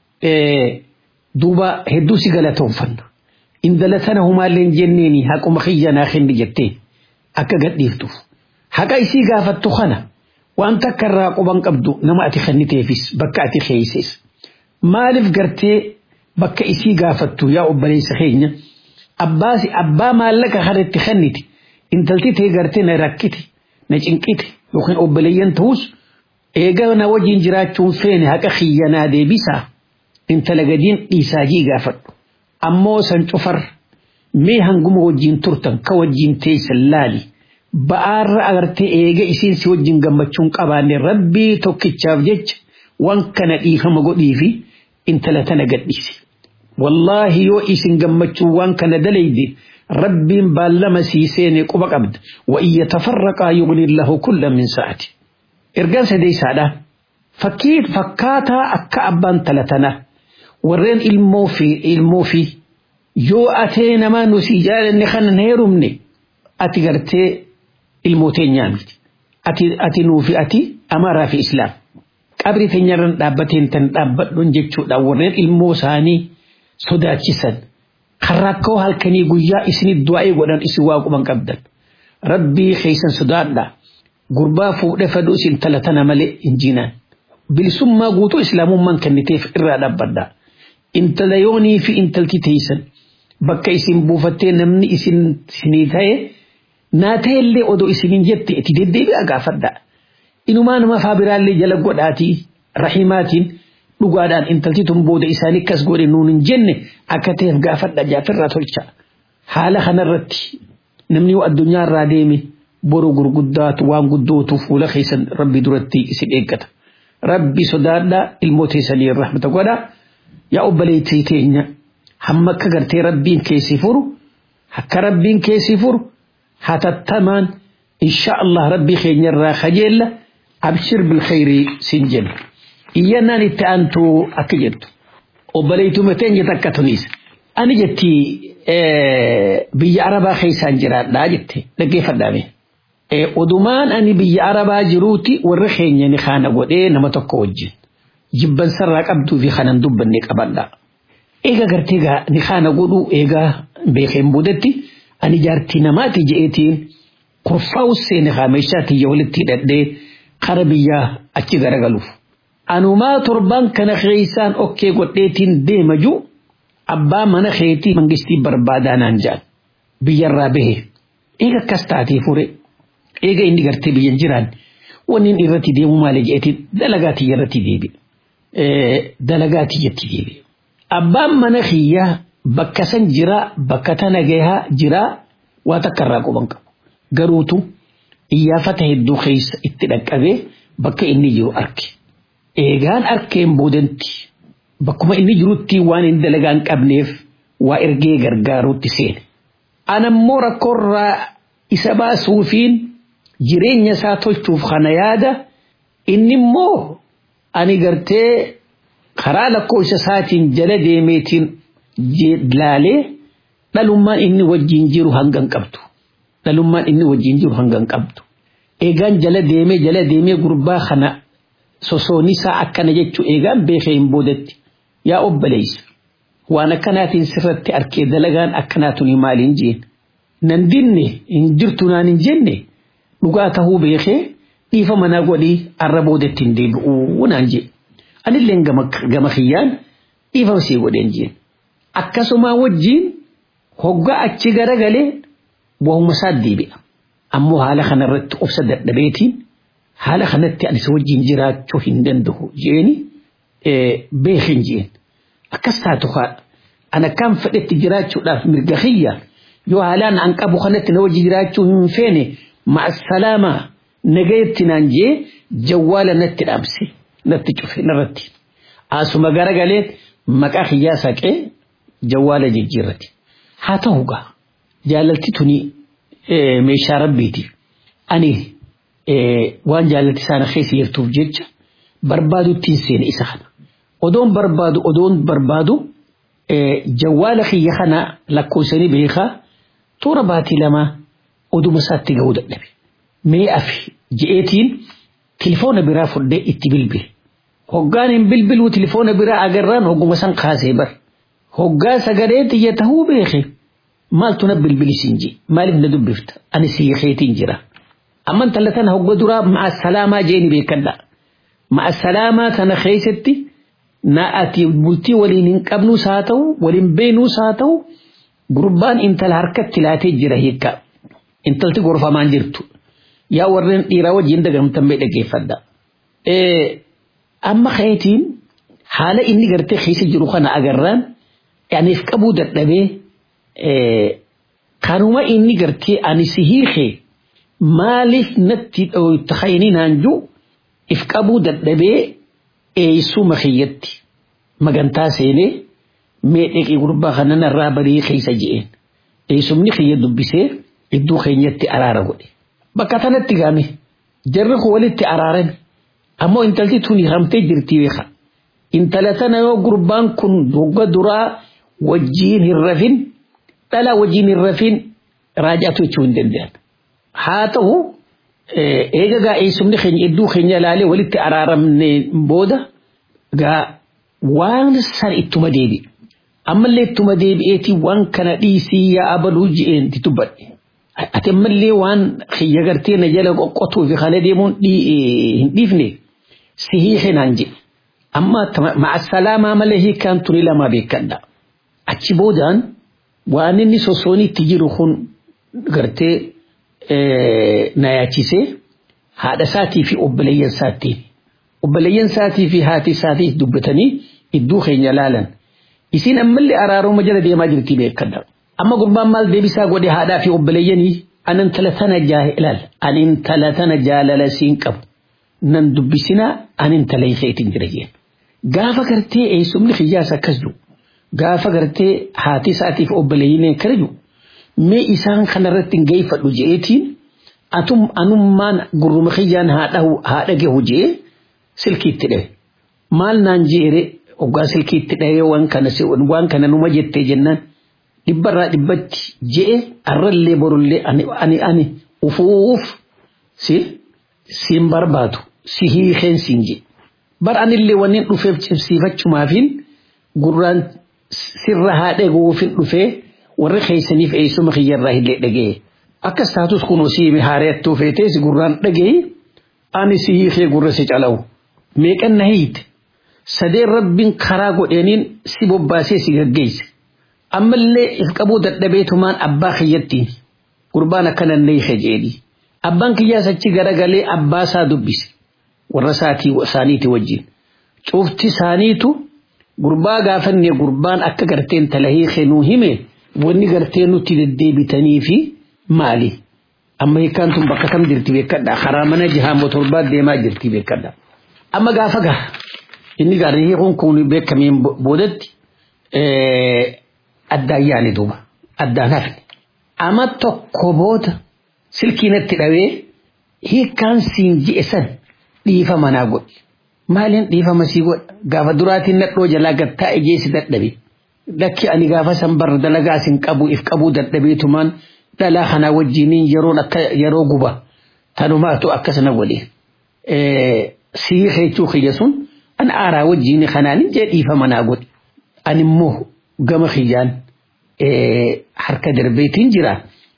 إيه دوبا هدو سيقالتهم فنه indala tana humaalleen jenneeni haquma kiyyanaa kenni jettee akka gadhiiftuuf haqa isii gaafattu kana waan takka irraa quban qabdu nama ati kenniteefis bakka ati keeyses maaliif gartee bakka isii gaafattu yaa obboleessa keenya abbaasi abbaa maallaqa kana itti kennite intalti tee gartee na rakkite na cinqite yookiin obboleeyyan ta'us eega na wajjin jiraachuun feene haqa kiyyanaa deebisaa intala gadiin dhiisaajii gaafadhu ammoo san cufar mee hanguma wajjin turtan ka wajjin teessan laali ba'aarra agartee eega isiin si wajjin gammachuun qabaanne rabbii tokkichaaf jecha waan kana dhiifama godhii fi intala tana gadhiisi. Wallaahi yoo isin gammachuun waan kana dalayde rabbiin baallama siiseene quba qabda wa iyya tafarraqaa yughni lahu kulla min sa'ati. Ergaan sadeessaadha. Fakkii fakkaataa akka abbaan talatanaa. warreen ilmoo fi ilmoo fi yoo atee namaa nusi jaalanne kana na heerumne ati gartee ilmoo teenyaa miti ati ati nuufi ati amaaraa fi islaam qabri teenyarran dhaabbateen tan dhaabbadhuun jechuudha warreen ilmoo isaanii sodaachisan kan rakkoo halkanii guyyaa isinit du'aa godhan isin waa quban qabdan rabbii keessan sodaadha gurbaa fuudhee fadhu isin talatana malee injinaan bilisummaa guutuu islaamummaan kenniteef irraa dhaabbadhaa. intala yoonii fi intalti teeysan bakka isin buufattee namni isin sinii ta'e naa ta'ellee odoo isinin jette itti deddeebi'a gaafadha. Inumaa nama faabiraallee jala godhaatii rahimaatiin dhugaadhaan intalti tun booda isaanii akkas godhe nuun hin jenne akka ta'eef gaafadha jaafirraa tolcha. Haala kanarratti namni addunyaarraa deeme boru gurguddaatu waan guddootu fuula keessan rabbi duratti isin eeggata. Rabbi sodaadhaa ilmoo teessanii rahmata godhaa. yaa obboleettii teenya hamma akka gartee rabbiin keessi furu akka rabbiin keessi furu hatattamaan insha Allah rabbii keenyarraa kajeella abshir bilkhayrii sin jenna iyyannaan itti aantu akka jettu obboleeytuma teenya takka tunis ani jetti biyya arabaa keessaan jiraadhaa jette dhaggeeffadhaame odumaan ani biyya arabaa jiruuti warra keenya ni kaana godhee nama tokko wajjin jibbansarraa qabduu fi kanan dubbanne qabadha eega gartee gaa ni kaana godhuu eegaa beekeen boodetti ani jaartii namaati je'eetiin kurfaa'u seene kaameeshaa tiyya walitti hidhadhee kara biyyaa achi garagaluuf. Anumaa torban kana keessaan okkee godheetiin deema jiru abbaa mana keetii mangistii barbaadaa naan jedhan biyyarraa bahe eega akkas taatee fure eega inni gartee biyyan jiraan wanni inni irratti deemu maali je'eetiin dalagaa tiyya irratti deebi'e. Dalagaa tiyyatti deebi'e. Abbaan mana kiyyaa bakka san jira bakka tana gahaa jira waa takka irraa quban qabu. Garuutu iyyaafata hedduu keessa itti dhaqqabee bakka inni jiru arge. Eegaan arkeen boodanti bakkuma inni jirutti waan inni dalagaa hin qabneef waa ergee gargaaruutti seene. Anammoo rakkoorraa isa baasuufiin jireenya isaa tolchuuf kana yaada inni immoo ani gartee karaa lakkoofsa isaatiin jala deemeetiin laalee dhalummaan inni wajjin jiru hangan qabdu. Dhalummaan inni wajjin jiru hangan qabdu. Eegaan jala deemee jala deemee gurbaa kana sosoonisaa akkana jechuu eegaan beekee hin boodetti yaa obboleessa. Waan akkanaatiin sirratti arkee dalagaan akkanaatuni maaliin jeen. Nan dinne hin jirtu naan hin jenne dhugaa tahuu beekee dhiifa manaa godhii arra boodetti hin deebi'uu naan jee. Anillee gama kiyyaan dhiifa sii godheen jeen. Akkasuma wajjin hoggaa achi garagalee wahuma isaa deebi'a. Ammoo haala kanarratti obsa dadhabeetiin haala kanatti anis wajjin jiraachuu hin danda'u jeeni beekin jeen. Akkas taatu haadha. An akkaan fedhetti jiraachuudhaaf mirga kiyya yoo haalaan an qabu kanatti na wajji jiraachuu hin feene ma'asalaamaa nagayetti naan jee jawwaala natti dhaamse natti cufe narratti. Asuma garagalee maqaa kiyyaa saqee jawwaala jijjiirrate. Haa ta'u gaa jaalalti tuni meeshaa rabbiiti. Ani waan jaalalti isaana keessa jirtuuf jecha barbaadutti hin seene isa kana. Odoon barbaadu odoon barbaadu jawwaala kiyya kana lakkoofsanii beekaa toora baatii lamaa oduma isaatti ga'uu dadhabe. Mee afi je'eetiin tilifoona biraa fudhee itti bilbile. Hoggaan hin bilbiluu tilifoona biraa agarraan hogguma san kaasee bar. Hoggaa sagalee xiyya tahuu beeke. Maaltu na bilbilisiin jee maaliif na dubbifta ani siyya keetiin jira. Amman talla tana hogga duraa ma'a salaamaa jeeni beekadha. Ma'a salaamaa tana keessatti na ati bultii waliin hin qabnuus haa ta'u waliin beenuus haa ta'u gurbaan intala harkatti laatee jira hiikka. Intalti gorfamaan jirtu. Yaa warreen dhiiraa wajjin dagamtan mee dhaggeeffadha. Amma keetiin haala inni gartee keessa jiru kana agarraan aniif qabuu dadhabee kanuma inni gartee ani si hiikee maaliif natti dhooyta naan jiru if qabuu dadhabee eeysuma kiyyatti magantaa seenee mee dheqii gurbaa kana narraa barii keessa je'een eeysumni kiyya dubbisee iddoo keenyatti araara godhe bakka tanatti gaame jarri kun walitti araarame ammoo intalti tuni hamtee jirti beeka intala tana yoo gurbaan kun dogga duraa wajjiin hin rafin dhala wajjiin hin rafin raajaatu jechuu hin danda'an haa ta'u eega gaa eessumni keenya iddoo keenya ilaalee walitti araaramne booda gaa waan san ittuma deebi ammallee ittuma deebi'eeti waan kana dhiisii yaa abaluu je'een dubbadhe ati ammallee waan kiyya gartee na jala qoqqotuu fi kana deemuun hin dhiifne si hiike naan jedhe amma ma'asalaamaa malee hiikaan tuni lama beekadha achi boodaan waan inni sosooniitti jiru kun gartee na yaachisee haadha isaatii fi obboleeyyan isaattiin obboleeyyan isaatii fi haati isaatii dubbatanii iddoo keenya laalan isin ammallee araaruma jala deemaa jirti beekadha amma gurbaan maal deebisaa godhe haadhaa fi obboleeyyanii an intala tana jaalaal an intala tana jaalala siin qabu nan dubbisinaa an intala isheetiin jira jeen gaafa gartee eessumni kiyyaas akkas jiru gaafa gartee haati isaatiif obboleeyyin akkana jiru mee isaan kanarratti hin geeffadhu je'eetiin atum anummaan gurruma kiyyaan haa dhage hojii silkiitti dhahe maal naan jeere oggaa silkiitti dhahe waan kana waan kana numa jettee jennaan dhibbarraa dhibbatti je'e arrallee borullee ani ani ufuuf si siin barbaadu si hiikeen siin je bar anillee wannin dhufeef cimsiifachumaafin gurraan sirra haa dhaguufin dhufee warri keeysaniif eessuma kiyyarraa illee dhagee akkas taatus kunoo siimi haareettuu feetee si gurraan dhagee ani si hiikee gurra si calawu meeqan na hiite sadeen rabbiin karaa godheeniin si bobbaasee si gaggeesse ammallee if qabuu dadhabeetumaan abbaa kiyyattiin gurbaan akkana neeyhe jeedhi abbaan kiyyaas achi garagalee abbaa isaa dubbise warra isaatii isaaniiti wajjin cufti isaaniitu gurbaa gaafannee gurbaan akka garteen talahii kennuu hime wanni gartee nutti deddeebitanii fi maali amma hiikkaan tun bakka kam jirti beekadha karaa mana jihaa motorbaa deemaa jirti beekadha amma gaafa gaha inni gaarri hiikuun kun beekameen boodatti addaan yaane duuba addaan hafne amma tokko booda silkiinatti dhawee hiikkaan siin ji'e san dhiifa manaa godhe maaliin dhiifama sii godha gaafa duraatiin nadhoo jalaa gattaa ejeesi dadhabe lakki ani gaafa san barra dalagaa sin qabu if qabuu dadhabeetumaan dhalaa kanaa wajjiniin yeroon akka yeroo guba tanumaatu akkasana godhe sii heechuu kiyya sun an aaraa wajjiin kanaanin jee dhiifa manaa godhe an immoo gama kiyyaan harka darbeetiin jira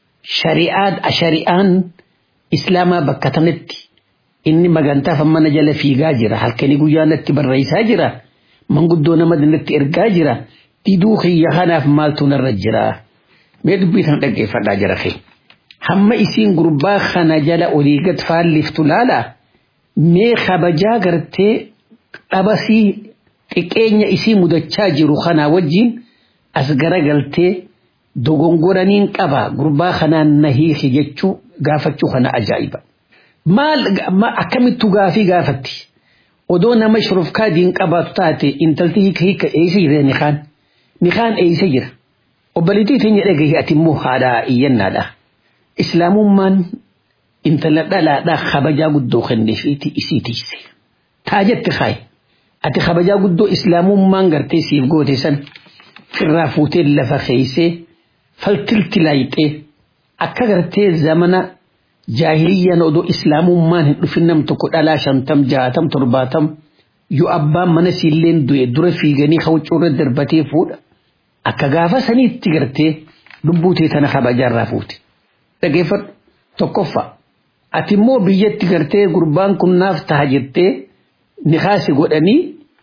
shari'aan islaamaa bakka tanatti inni magantaaf mana jala fiigaa jira halkanii guyyaa natti barreessaa jira manguddoo nama natti ergaa jira diduu kiyya kanaaf maaltu narra jira mee dubbii tan dhaggeeffadhaa jira kee hamma isiin gurbaa kana jala olii gad faalliftu laala mee kabajaa gartee dhabasii xiqqeenya isii mudachaa jiru kanaa wajjin as garagaltee dogongoraniin qaba gurbaa kanaan na hiiki jechuu gaafachuu kana ajaa'iba. Maal akkamittu gaafii gaafatti odoo nama shurufkaa diin qabaatu taate intalti hiika hiika eeysa jira nikaan nikaan eeysa jira obbaliitii teenya dhagahi ati immoo haadhaa iyyannaadha. Islaamummaan intala dhalaadhaa kabajaa guddoo kenneefiiti isii tiise. Taa jette kaayi. ati kabajaa guddoo islaamummaan gartee siif goote san firraa fuutee lafa keeysee faltilti laayixee akka gartee zamana jaahiliyyaan odoo islaamummaan hin dhufin nam tokko dhalaa shantam jaatam torbaatam yoo abbaan mana siilleen du'e dura fiiganii hawcuurra darbatee fuudha akka gaafa saniitti gartee lubbuutee tana kabajaarraa fuute dhageeffadhu tokkoffaa ati immoo biyyatti gartee gurbaan kun naaf taha jettee nikaasi godhanii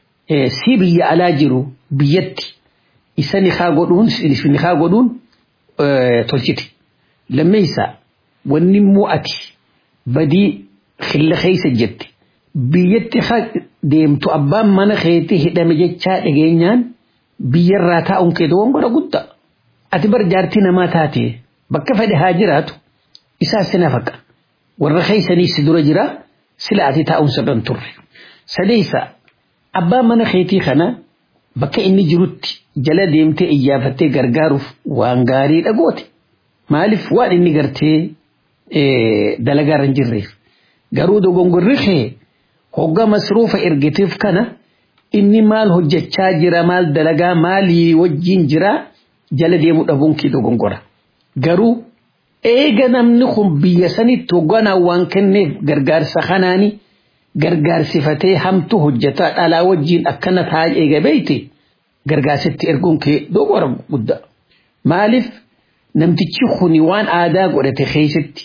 si biyya alaa jiru biyyatti isa nikaa godhuun nikaa godhuun tolchite lammeessa wanni immoo ati badii khilla keessa jette biyyatti deemtu abbaan mana keetii hidhame jechaa dhageenyaan biyyarraa taa'uun kee dogongora guddaa ati bar jaartii namaa taate bakka fedhe haa jiraatu isaa si nafaqa warra keessanii si dura jira sila ati taa'uun sirran turre. sadeessa abbaan mana keetii kana bakka inni jirutti jala deemtee iyyaafattee gargaaruuf waan gaarii dhagoote maaliif waan inni gartee dalagaa irra hin jirreef garuu dogongorri kee hogga masruufa ergiteef kana inni maal hojjechaa jira maal dalagaa maalii wajjin jira jala deemuu dhabuun kee dogongora garuu eega namni kun biyya sanitti hogganaa waan kenneef gargaarsa kanaanii gargaarsifatee hamtu hojjetaa dhalaa wajjiin akkana taa'ee eega beeyte gargaarsitti erguun kee dogora guddaa. Maaliif namtichi kuni waan aadaa godhate keessatti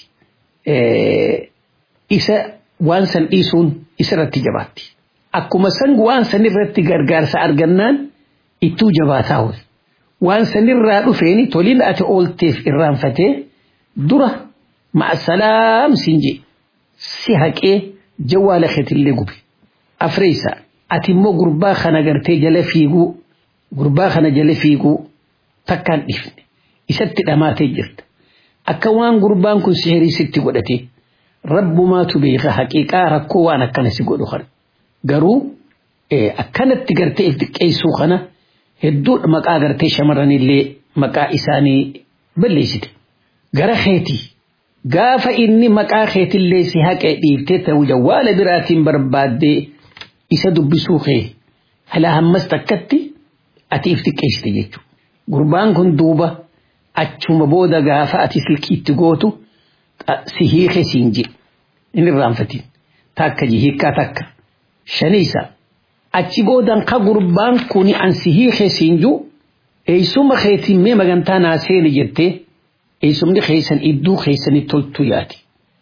isa waan san dhiisuun isarratti jabaatti. Akkuma san waan san irratti gargaarsa argannaan ittuu jabaataa ho'i. Waan sanirraa dhufeeni toliin ati oolteef irraanfatee dura ma'asalaam siin jee si haqee jawwaala keetillee gube. Afreessa ati immoo gurbaa kana gartee jala fiiguu gurbaa kana jala fiiguu takkaan dhifne isatti dhamaatee jirta. Akka waan gurbaan kun sihirii sitti godhate rabbumaatu beeka haqiiqaa rakkoo waan akkana si godhu kana. Garuu akkanatti gartee if xiqqeessuu kana hedduu maqaa gartee shamarranillee maqaa isaanii balleessite. Gara keetii gaafa inni maqaa keetillee si haqee dhiiftee ta'uu jawwaala biraatiin barbaaddee isa dubbisuu kee hala hammas takkatti ati if xiqqeessite jechuudha. Gurbaan kun duuba achuma booda gaafa ati silkiitti gootu si hiike siin jedhe inni irraanfatiin takka hiikkaa takka shaniisa achi boodan ka gurbaan kun an si hiike siin jiru eeysuma keetiin mee magantaa naa seeni jettee eeysumni keeysan idduu keeysanii toltu yaati.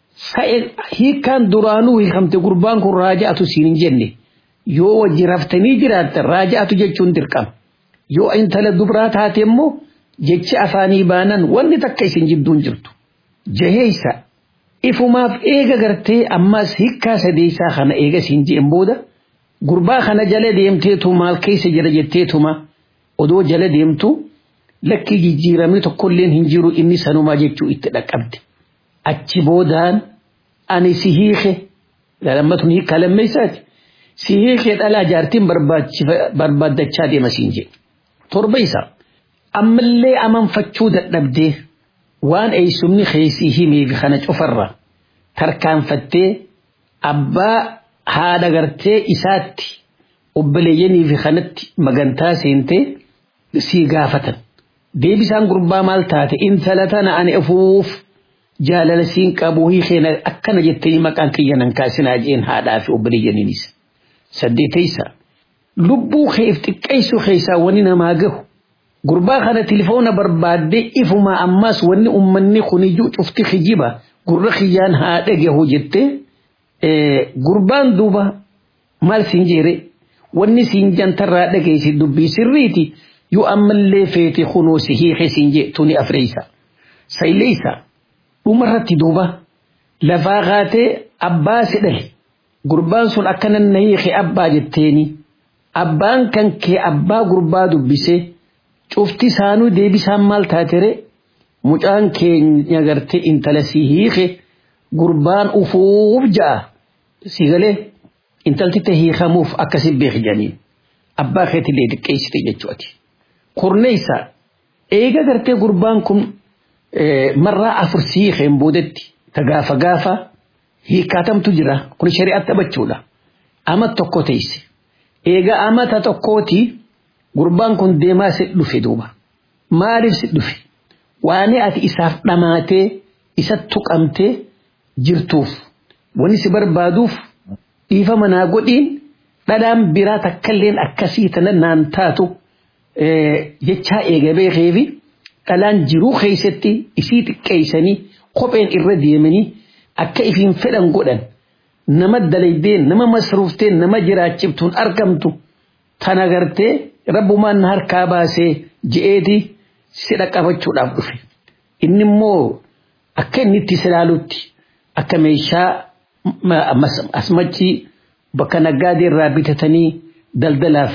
Hiikkaan duraanuu hiikamte gurbaan kun raaja'atu siin hin jenne yoo wajji raftanii jiraattan raaja'atu jechuun dirqama. Yoo intala dubraa taate immoo jechi afaanii baanan wanni takka isin jidduun jirtu. Jaheeysa ifumaaf eega gartee ammas hiikkaa sadeessaa kana eega siin je'en booda gurbaa kana jala deemteetu maal keessa jira jetteetuma odoo jala deemtu lakki jijjiiramni tokkolleen hin jiru inni sanumaa jechuu itti dhaqqabde. Achi boodaan ani si hiike lammatun hiikkaa lammeessaati. Si hiike dhalaa jaartiin barbaaddachaa deema siin jedhe. Torba isaa ammallee amanfachuu dadhabdee waan eeysumni keessii himeefi kana cufarra tarkaanfattee abbaa haadha gartee isaatti obboleeyyanii fi kanatti magantaa seentee sii gaafatan. Deebisaan gurbaa maal taate intala tana ani afuuf jaalala siin qabu hiikeen akkana jettanii maqaan kiyya nan kaasinaa jeen haadhaa fi obboleeyyaniinis. Saddeetaysa lubbuu keef xiqqeessuu keessaa wani namaa gahu gurbaa kana tilifoona barbaaddee ifuma ammas wanni ummanni kuniyyuu cufti kijiba gurra kiyyaan haa dhagahu jettee gurbaan duuba maal siin jeere wanni siin jantarraa dhageessi dubbii sirriiti yoo ammallee feete kunoo si hiike siin jee tuni afreeysa sayleeysa dhumarratti duuba lafaa kaatee abbaa si dhale gurbaan sun akkanan na hiike abbaa jetteeni abbaan kan kee abbaa gurbaa dubbisee cufti saanuu deebisaan maal taatere mucaan keenya gartee intala si hiike gurbaan ufuuf ja'a si galee intalti ta hiikamuuf akkasi beek janiin abbaa keetillee diqqeessite jechuudha. Kurneessa eega gartee gurbaan kun marraa afur si hiikeen boodetti ta gaafa gaafa hiikaatamtu jira kun shari'aatti taphachuudha. Ama tokko teesse eega amata tokkooti gurbaan kun deemaa si dhufe duuba maaliif si dhufe waan ati isaaf dhamaatee isa tuqamtee jirtuuf wanni si barbaaduuf dhiifa manaa godhiin dhadhaan biraa takkalleen akkasii tana naan taatu jechaa eega beekeefi dhalaan jiruu keessatti isii xiqqeessanii kopheen irra deemanii akka ifiin fedhan godhan nama dalaydeen nama masruufteen nama jiraachiftuun argamtu tana gartee rabbumaan harkaa baasee je'eeti si dhaqqabachuudhaaf dhufe. Inni immoo akka inni itti silaalutti akka meeshaa asmachi bakka naggaadee irraa bitatanii daldalaaf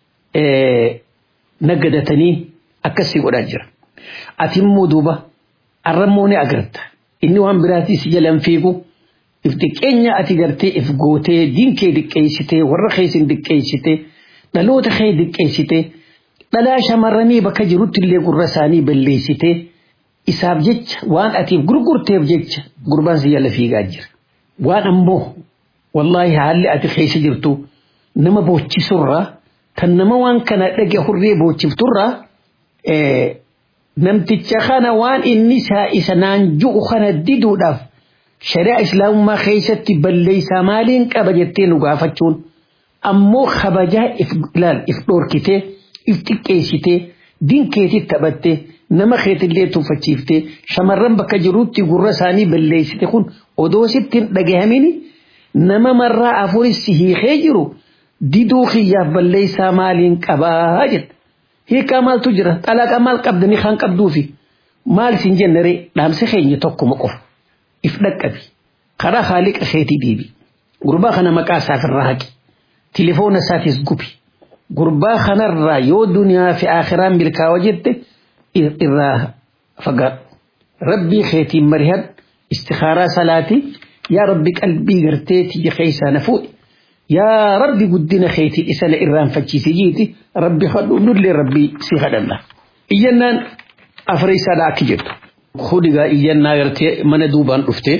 naggadatanii akkasii godhaa jira. Ati immoo duuba arrammoo ni agarta. Inni waan biraatis jalan fiigu if xiqqeenya ati gartee if gootee diinkee diqqeessitee warra keessin diqqeessitee dhaloota kee diqqeessitee dhalaa shamarranii bakka jirutti illee gurra isaanii balleessitee isaaf jecha waan atiif gurgurteef jecha gurbaan si jala fiigaa jira. Waan ammoo wallaahi haalli ati keessa jirtu nama boochisurraa kan nama waan kana dhage hurree boochifturraa namticha kana waan inni isa naan ju'u kana diduudhaaf shari'a islaamummaa keessatti balleessaa maaliin qaba jettee nu gaafachuun ammoo kabajaa if dhoorkitee if xiqqeessitee dinkeetti taphattee nama keetillee tuffachiiftee shamarran bakka jirutti gurra isaanii balleessite kun odoo sitti hin dhagahamini nama marraa afuris hiikee jiru diduu kiyyaaf balleessaa maaliin qabaa jedha. Hiikaa maaltu jira xalaqa maal qabdanii kan qabduufi maal isin jennere dhaamsi keenya tokkuma qofa if dhaqqabi karaa haaliqa keetii deebi gurbaa kana maqaa isaaf irraa haqi tilifoona isaatis gubi gurbaa kanarraa yoo duniyaa fi akhiraan milkaawa jette irraa fagaadhu rabbii keetiin marihad istikaaraa salaatii yaa rabbi qalbii gartee tiyya keessaa na fuudhi yaa rabbi guddina keetii isa na irraanfachiisi jiiti rabbi hadhu nullee rabbii si hadhanna iyyannaan afreessaadha akki jettu hudigaa iyyannaa gartee mana duubaan dhufte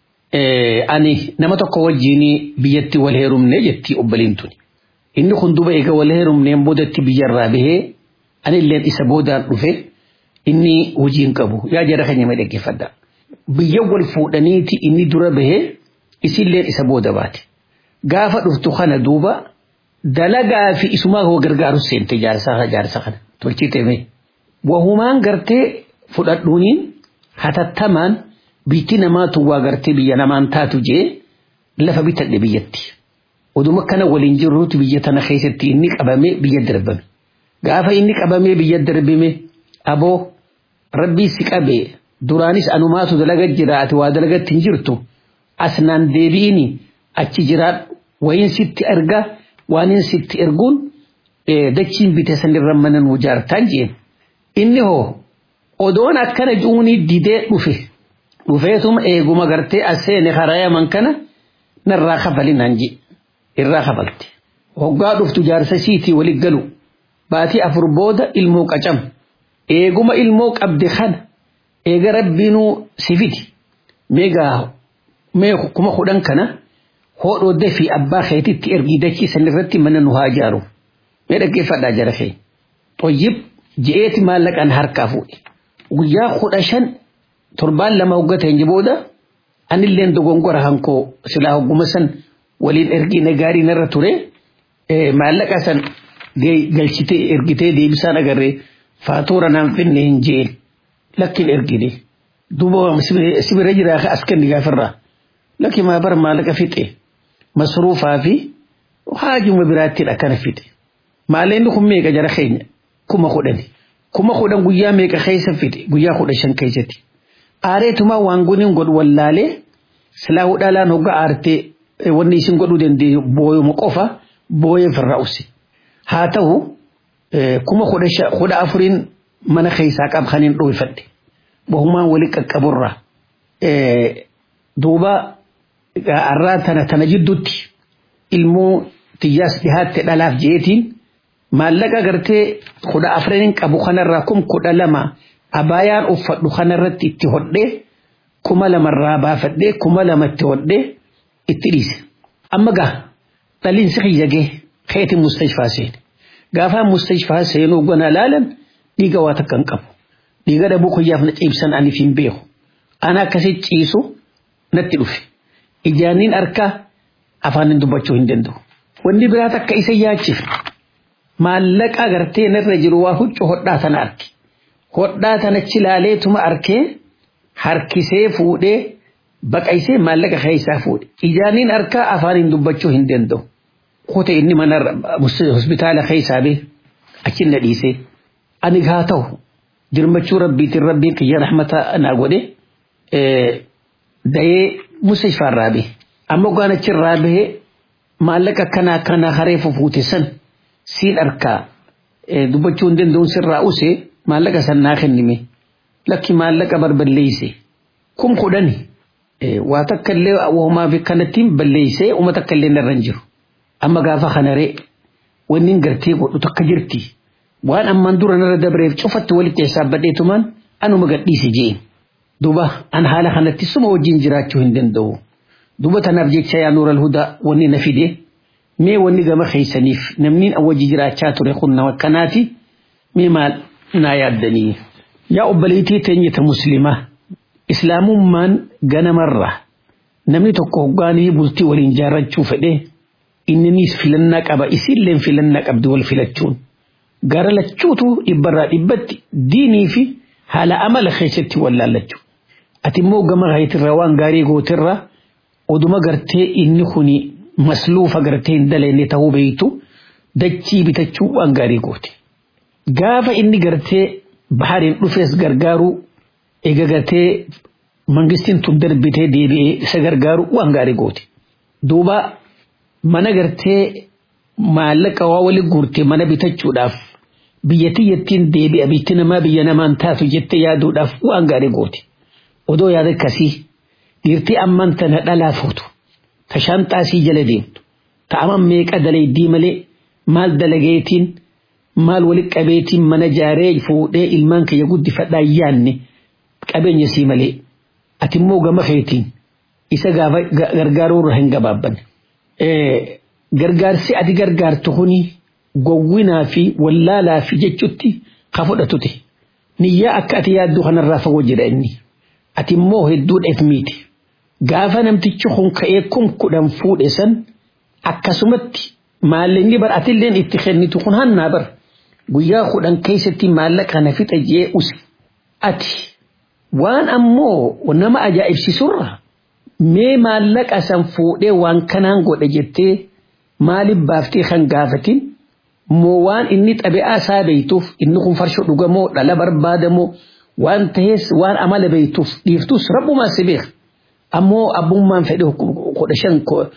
ani nama tokko wajjiin biyyatti wal heerumne jetti obboliin tuni. Inni kun duba eega wal heerumneen boodatti biyyarraa bahee ani illeen isa boodaan dhufe inni hojiin qabu yaa jara kan nama dhaggeeffadha. Biyya wal fuudhaniiti inni dura bahee isilleen isa booda baate. Gaafa dhuftu kana duuba dalagaa fi isumaa hoo gargaaru seente jaarsaa jaarsa kana tolchii ta'e. Wahumaan gartee fudhadhuuniin hatattamaan biitti namaatu waa gartee biyya namaan taatu jee lafa bitadhe biyyatti. Oduma kana waliin jirruutu biyya tana keessatti inni qabamee biyya darbame. Gaafa inni qabamee biyya darbame aboo rabbii si qabee duraanis anumaatu dalaga jira ati waa dalagatti hin jirtu asnaan deebi'ini achi jiraadhu wayin sitti erga waanin sitti erguun dachiin bite sanirra mana nuu jaartaan jeen. Inni hoo odoon akkana juunii didee dhufe dhufeetuma eeguma gartee aseene harayaman kana narraa kafalinaan je irraa kafalte. Hoggaa dhuftu jaarsa siitii walit galu baatii afur booda ilmoo qacam eeguma ilmoo qabde kana eega rabbiinuu si fidi meegaa mee kuma kudhan kana hodhoo dafii abbaa keetitti ergii dachii sanirratti mana nu haa ijaaru mee dhaggeeffadhaa jara kee xoyyib je'eeti maallaqaan harkaa fuudhe guyyaa kudha shan torbaan lama hoggata hin booda anilleen dogongora hankoo silaa hogguma san waliin ergiina gaarii narra ture maallaqa san galchitee ergitee deebisaan agarree faatuura naan finne hin jeen lakkin ergine duuba sibira jiraa ka askanni gaafirraa lakki maa bara maallaqa fixe masruufaa fi haajuma biraattiidha kana fixe maalleenni kun meeqa jara keenya kuma kudhani kuma kudhan guyyaa meeqa keessa fixe guyyaa kudha shan keessatti aareetumaa waan guniin godhu wallaalee silaa hudhaalaan hogga aartee wanni isin godhuu dandeenyu booyuma qofa booyee firraa usse haa ta'u kuma kudha afuriin mana keessaa qabxaniin dhoofadhe bahumaan wali qaqqaburra duuba arraa tana tana jidduutti ilmoo tiyyaas dhihaatte dhalaaf jeetiin maallaqa gartee kudha afraniin qabu kanarraa kum kudha lama abaayaan uffadhu kanarratti itti hodhee kuma lamarraa baafadhee kuma lama itti hodhee itti dhiise. Amma gaa dhaliinsi kiyyagee keetiin mustashfaa seene. Gaafa mustashfaa seenuu gona laalan dhiiga waa takka hin qabu. Dhiiga dhabuu kiyyaaf na ciibsan aniif hin beeku. Ana akkasi ciisu natti dhufe. Ijaaniin harkaa afaanin dubbachuu hin danda'u. Wanni biraa takka isa yaachifne. Maallaqa gartee narra jiru waa huccuu hodhaa tana arge. Hodhaa tanachi laaleetuma arkee harkisee fuudhee baqaysee maallaqa keessaa fuudhe. Ijaaniin harkaa afaanin dubbachuu hin danda'u. Kute inni mana hospitaala keessaa bee achi na dhiisee. Ani gaa ta'u dirmachuu rabbiitiin rabbiin kiyya rahmata naa godhe dayee musashfaarraa bee. Amma waan achirraa bahee maallaqa akkanaa akkanaa hareefu fuute san siin harkaa dubbachuu hin danda'uun sirraa usee maallaqa san naa kennime. Lakki maallaqa barballeeyse. Kum kudhani. waa takka illee uumamaa fi kanattiin balleessee uummata akka illee narra hin jiru. Amma gaafa kanaree wanni gartee godhu takka jirti. Waan ammaan dura narra dabreef cufatti walitti hisaabbadheetumaan anuma gadhiise jeen. Duuba an haala kanatti suma wajjin jiraachuu hin danda'u. Duuba tanaaf jecha yaa nuura alhudaa wanni na fide mee wanni gama keessaniif namni wajji jiraachaa ture kun nama kanaati mee maal naa yaaddanii. Yaa obboleettii teenyata muslimaa. islaamummaan ganamarra namni tokko hoggaanii bultii waliin jaarrachuu fedhe inninis filannaa qaba isilleen filannaa qabdi wal filachuun gara lachuutu dhibbarraa dhibbatti diinii fi haala amala keessatti wal laallachuu ati immoo gama hayitirraa waan gaarii gootirraa oduma gartee inni kuni masluufa gartee hin dalagne ta'uu beeytu dachii bitachuu waan gaarii goote gaafa inni gartee bahariin dhufees gargaaruu eega gartee mangistiin tun darbitee deebi'ee isa gargaaru waan gaarii goote. Duuba mana gartee maallaqa waa wali guurte mana bitachuudhaaf biyya tiyyattiin deebi'a bitti namaa biyya namaan taatu jettee yaaduudhaaf waan gaarii goote. Odoo yaada akkasii dhiirtii amman tana dhalaa fuutu ta shanxaasii jala deemtu ta aman meeqa dalaydii malee maal dalageetiin maal wali qabeetiin mana jaaree fuudhee ilmaan kiyya guddifadhaa yaanne. qabeenya sii malee ati immoo gama keetiin isa gargaaruu irra hin gabaabbanne. Gargaarsi ati gargaartu kuni gowwinaa fi wallaalaa fi jechutti ka fudhatute. Niyyaa akka ati yaaddu kanarraa fagoo jedha inni. Ati immoo hedduu dheefmiiti. Gaafa namtichi kun ka'ee kun kudhan fuudhe san akkasumatti maallaqni bar atilleen itti kennitu kun hannaa bar guyyaa kudhan keessatti maallaqa kana fixa jee usi. Ati waan ammoo nama ajaa'ibsiisurra mee maallaqa san fuudhee waan kanaan godhe jettee maaliif baaftee kan gaafatin moo waan inni xabi'aa isaa beeytuuf inni kun farshoo dhugamoo dhala barbaadamoo waan ta'ees waan amala beeytuuf dhiiftus rabbumaa si beeka. Ammoo abbummaan fedhe kudha shan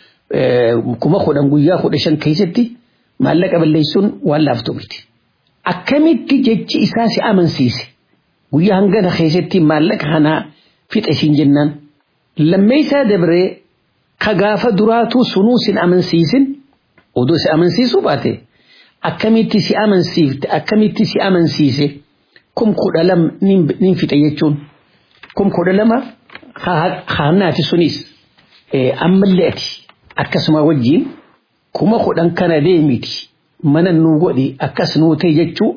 kuma kudhan guyyaa kudha shan keessatti maallaqa balleessuun waan laaftu miti. Akkamitti jechi isaa si amansiise guyyaa hangana keessatti maallaqa kanaa fixe siin jennaan. Lammeessaa dabree ka gaafa duraatuu sunuu sin amansiisin odoo si amansiisuu baate akkamitti si amansiifte akkamitti si amansiise kum kudha lama nin fixe jechuun kum kudha lama haannaati sunis ammallee ati akkasuma wajjiin kuma kudhan kana deemiti mana nuu godhi akkas nuu ta'e jechuu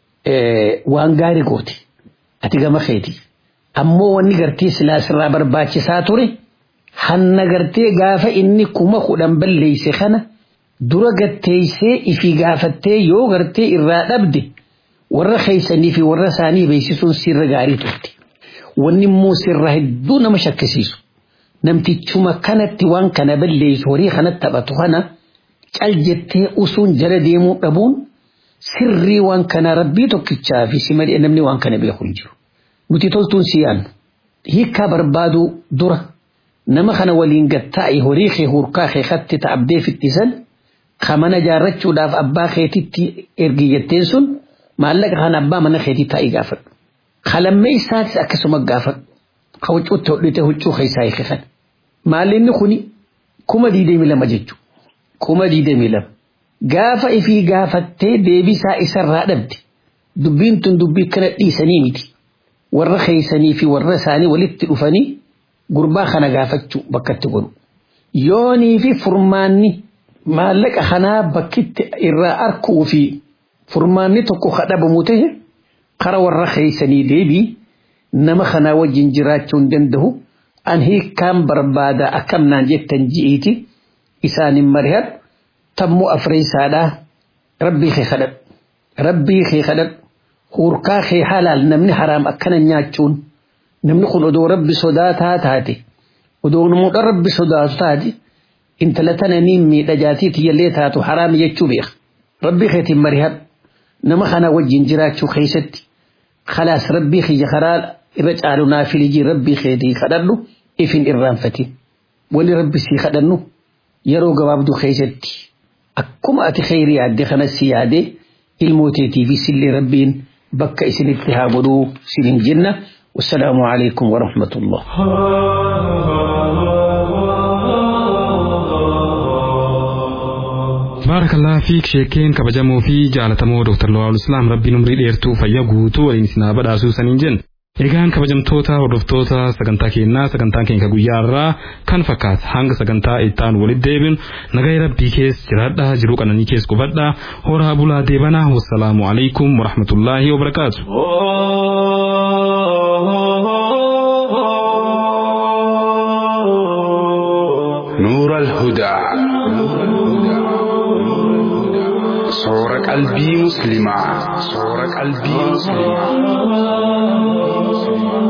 waan gaarii goote ati gama keeti ammoo wanni gartee silaa sirraa barbaachisaa ture hanna gartee gaafa inni kuma kudhan balleeyse kana dura gatteeysee ifi gaafattee yoo gartee irraa dhabde warra keeysanii fi warra isaanii beeksisuun sirra gaarii turte wanni immoo sirra hedduu nama shakkisiisu namtichuma kanatti waan kana balleeysu horii kanatti taphatu kana cal jettee usuun jala deemuu dhabuun sirrii waan kana rabbii tokkichaa fi si malee namni waan kana beeku hin jiru. Nuti toltuun si yaannu hiikkaa barbaaduu dura nama kana waliin gattaa'i horii kee hurkaa kee katti ta'abdee fittisan ka mana jaarrachuudhaaf abbaa keetitti ergi jetteen sun maallaqa kana abbaa mana keetii taa'ii gaafadhu. Kalammee isaatis akkasuma gaafadhu. Ka huccuutti hodhite huccuu keessaa hiikisan. Maallinni kuni kuma diidamii lama jechuudha. Kuma diidamii lama. Gaafa ifii gaafattee deebisaa isarraa dhabde dubbiin tun dubbii kana dhiisanii miti. Warra keeysanii fi warra isaanii walitti dhufanii gurbaa kana gaafachuu bakkatti godhu. Yoonii fi furmaanni maallaqa kanaa bakkitti irraa arkuu fi furmaanni tokko kadhabamu ta'e kara warra keeysanii deebii nama kanaa wajjin jiraachuu hin danda'u an hiikkaan barbaada akkamnaan jettan ji'iiti isaanin marihadhu tammoo afreeysaadhaa rabbii kee kadhadhu rabbii kee kadhadhu hurkaa kee halaal namni haraam akkana nyaachuun namni kun odoo rabbi sodaataa taate odoo namoota rabbi sodaatu taate intala tana niin miidhajaatii tiyyallee taatu haraam jechuu beeka rabbii keetiin marihadhu nama kana wajjin jiraachuu keessatti khalaas rabbii kiyya karaa irra caalu naafilijii rabbii keetii kadhadhu ifin irraanfatin wali rabbi sii kadhannu yeroo gabaabduu keessatti akkuma ati kheyrii yaadde kanas si yaade ilmooteetii fi sillee rabbiin bakka isinitti haa godhuu sinin jenna والسلام عليكم ورحمة الله baarakalaa fiik sheekeen kabajamoo fi jaalatamoo dooktar Lawaal Islaam rabbiin umrii dheertuu fayyaa guutuu waliin isinaa badhaasuu saniin jenna. Egaan kabajamtoota hordoftoota sagantaa keenyaa sagantaan keenya guyyaa irraa kan fakkaata hanga sagantaa ittaan walitti deebinu nagaa rabbii keessa jiraadhaa jiruu qananii keessa qubadhaa horaa bulaa deebanaa wassalaamu alaikum warahmatullaahi wabarakaatu. نور الهدى صور قلبي مسلما صور قلبي مسلما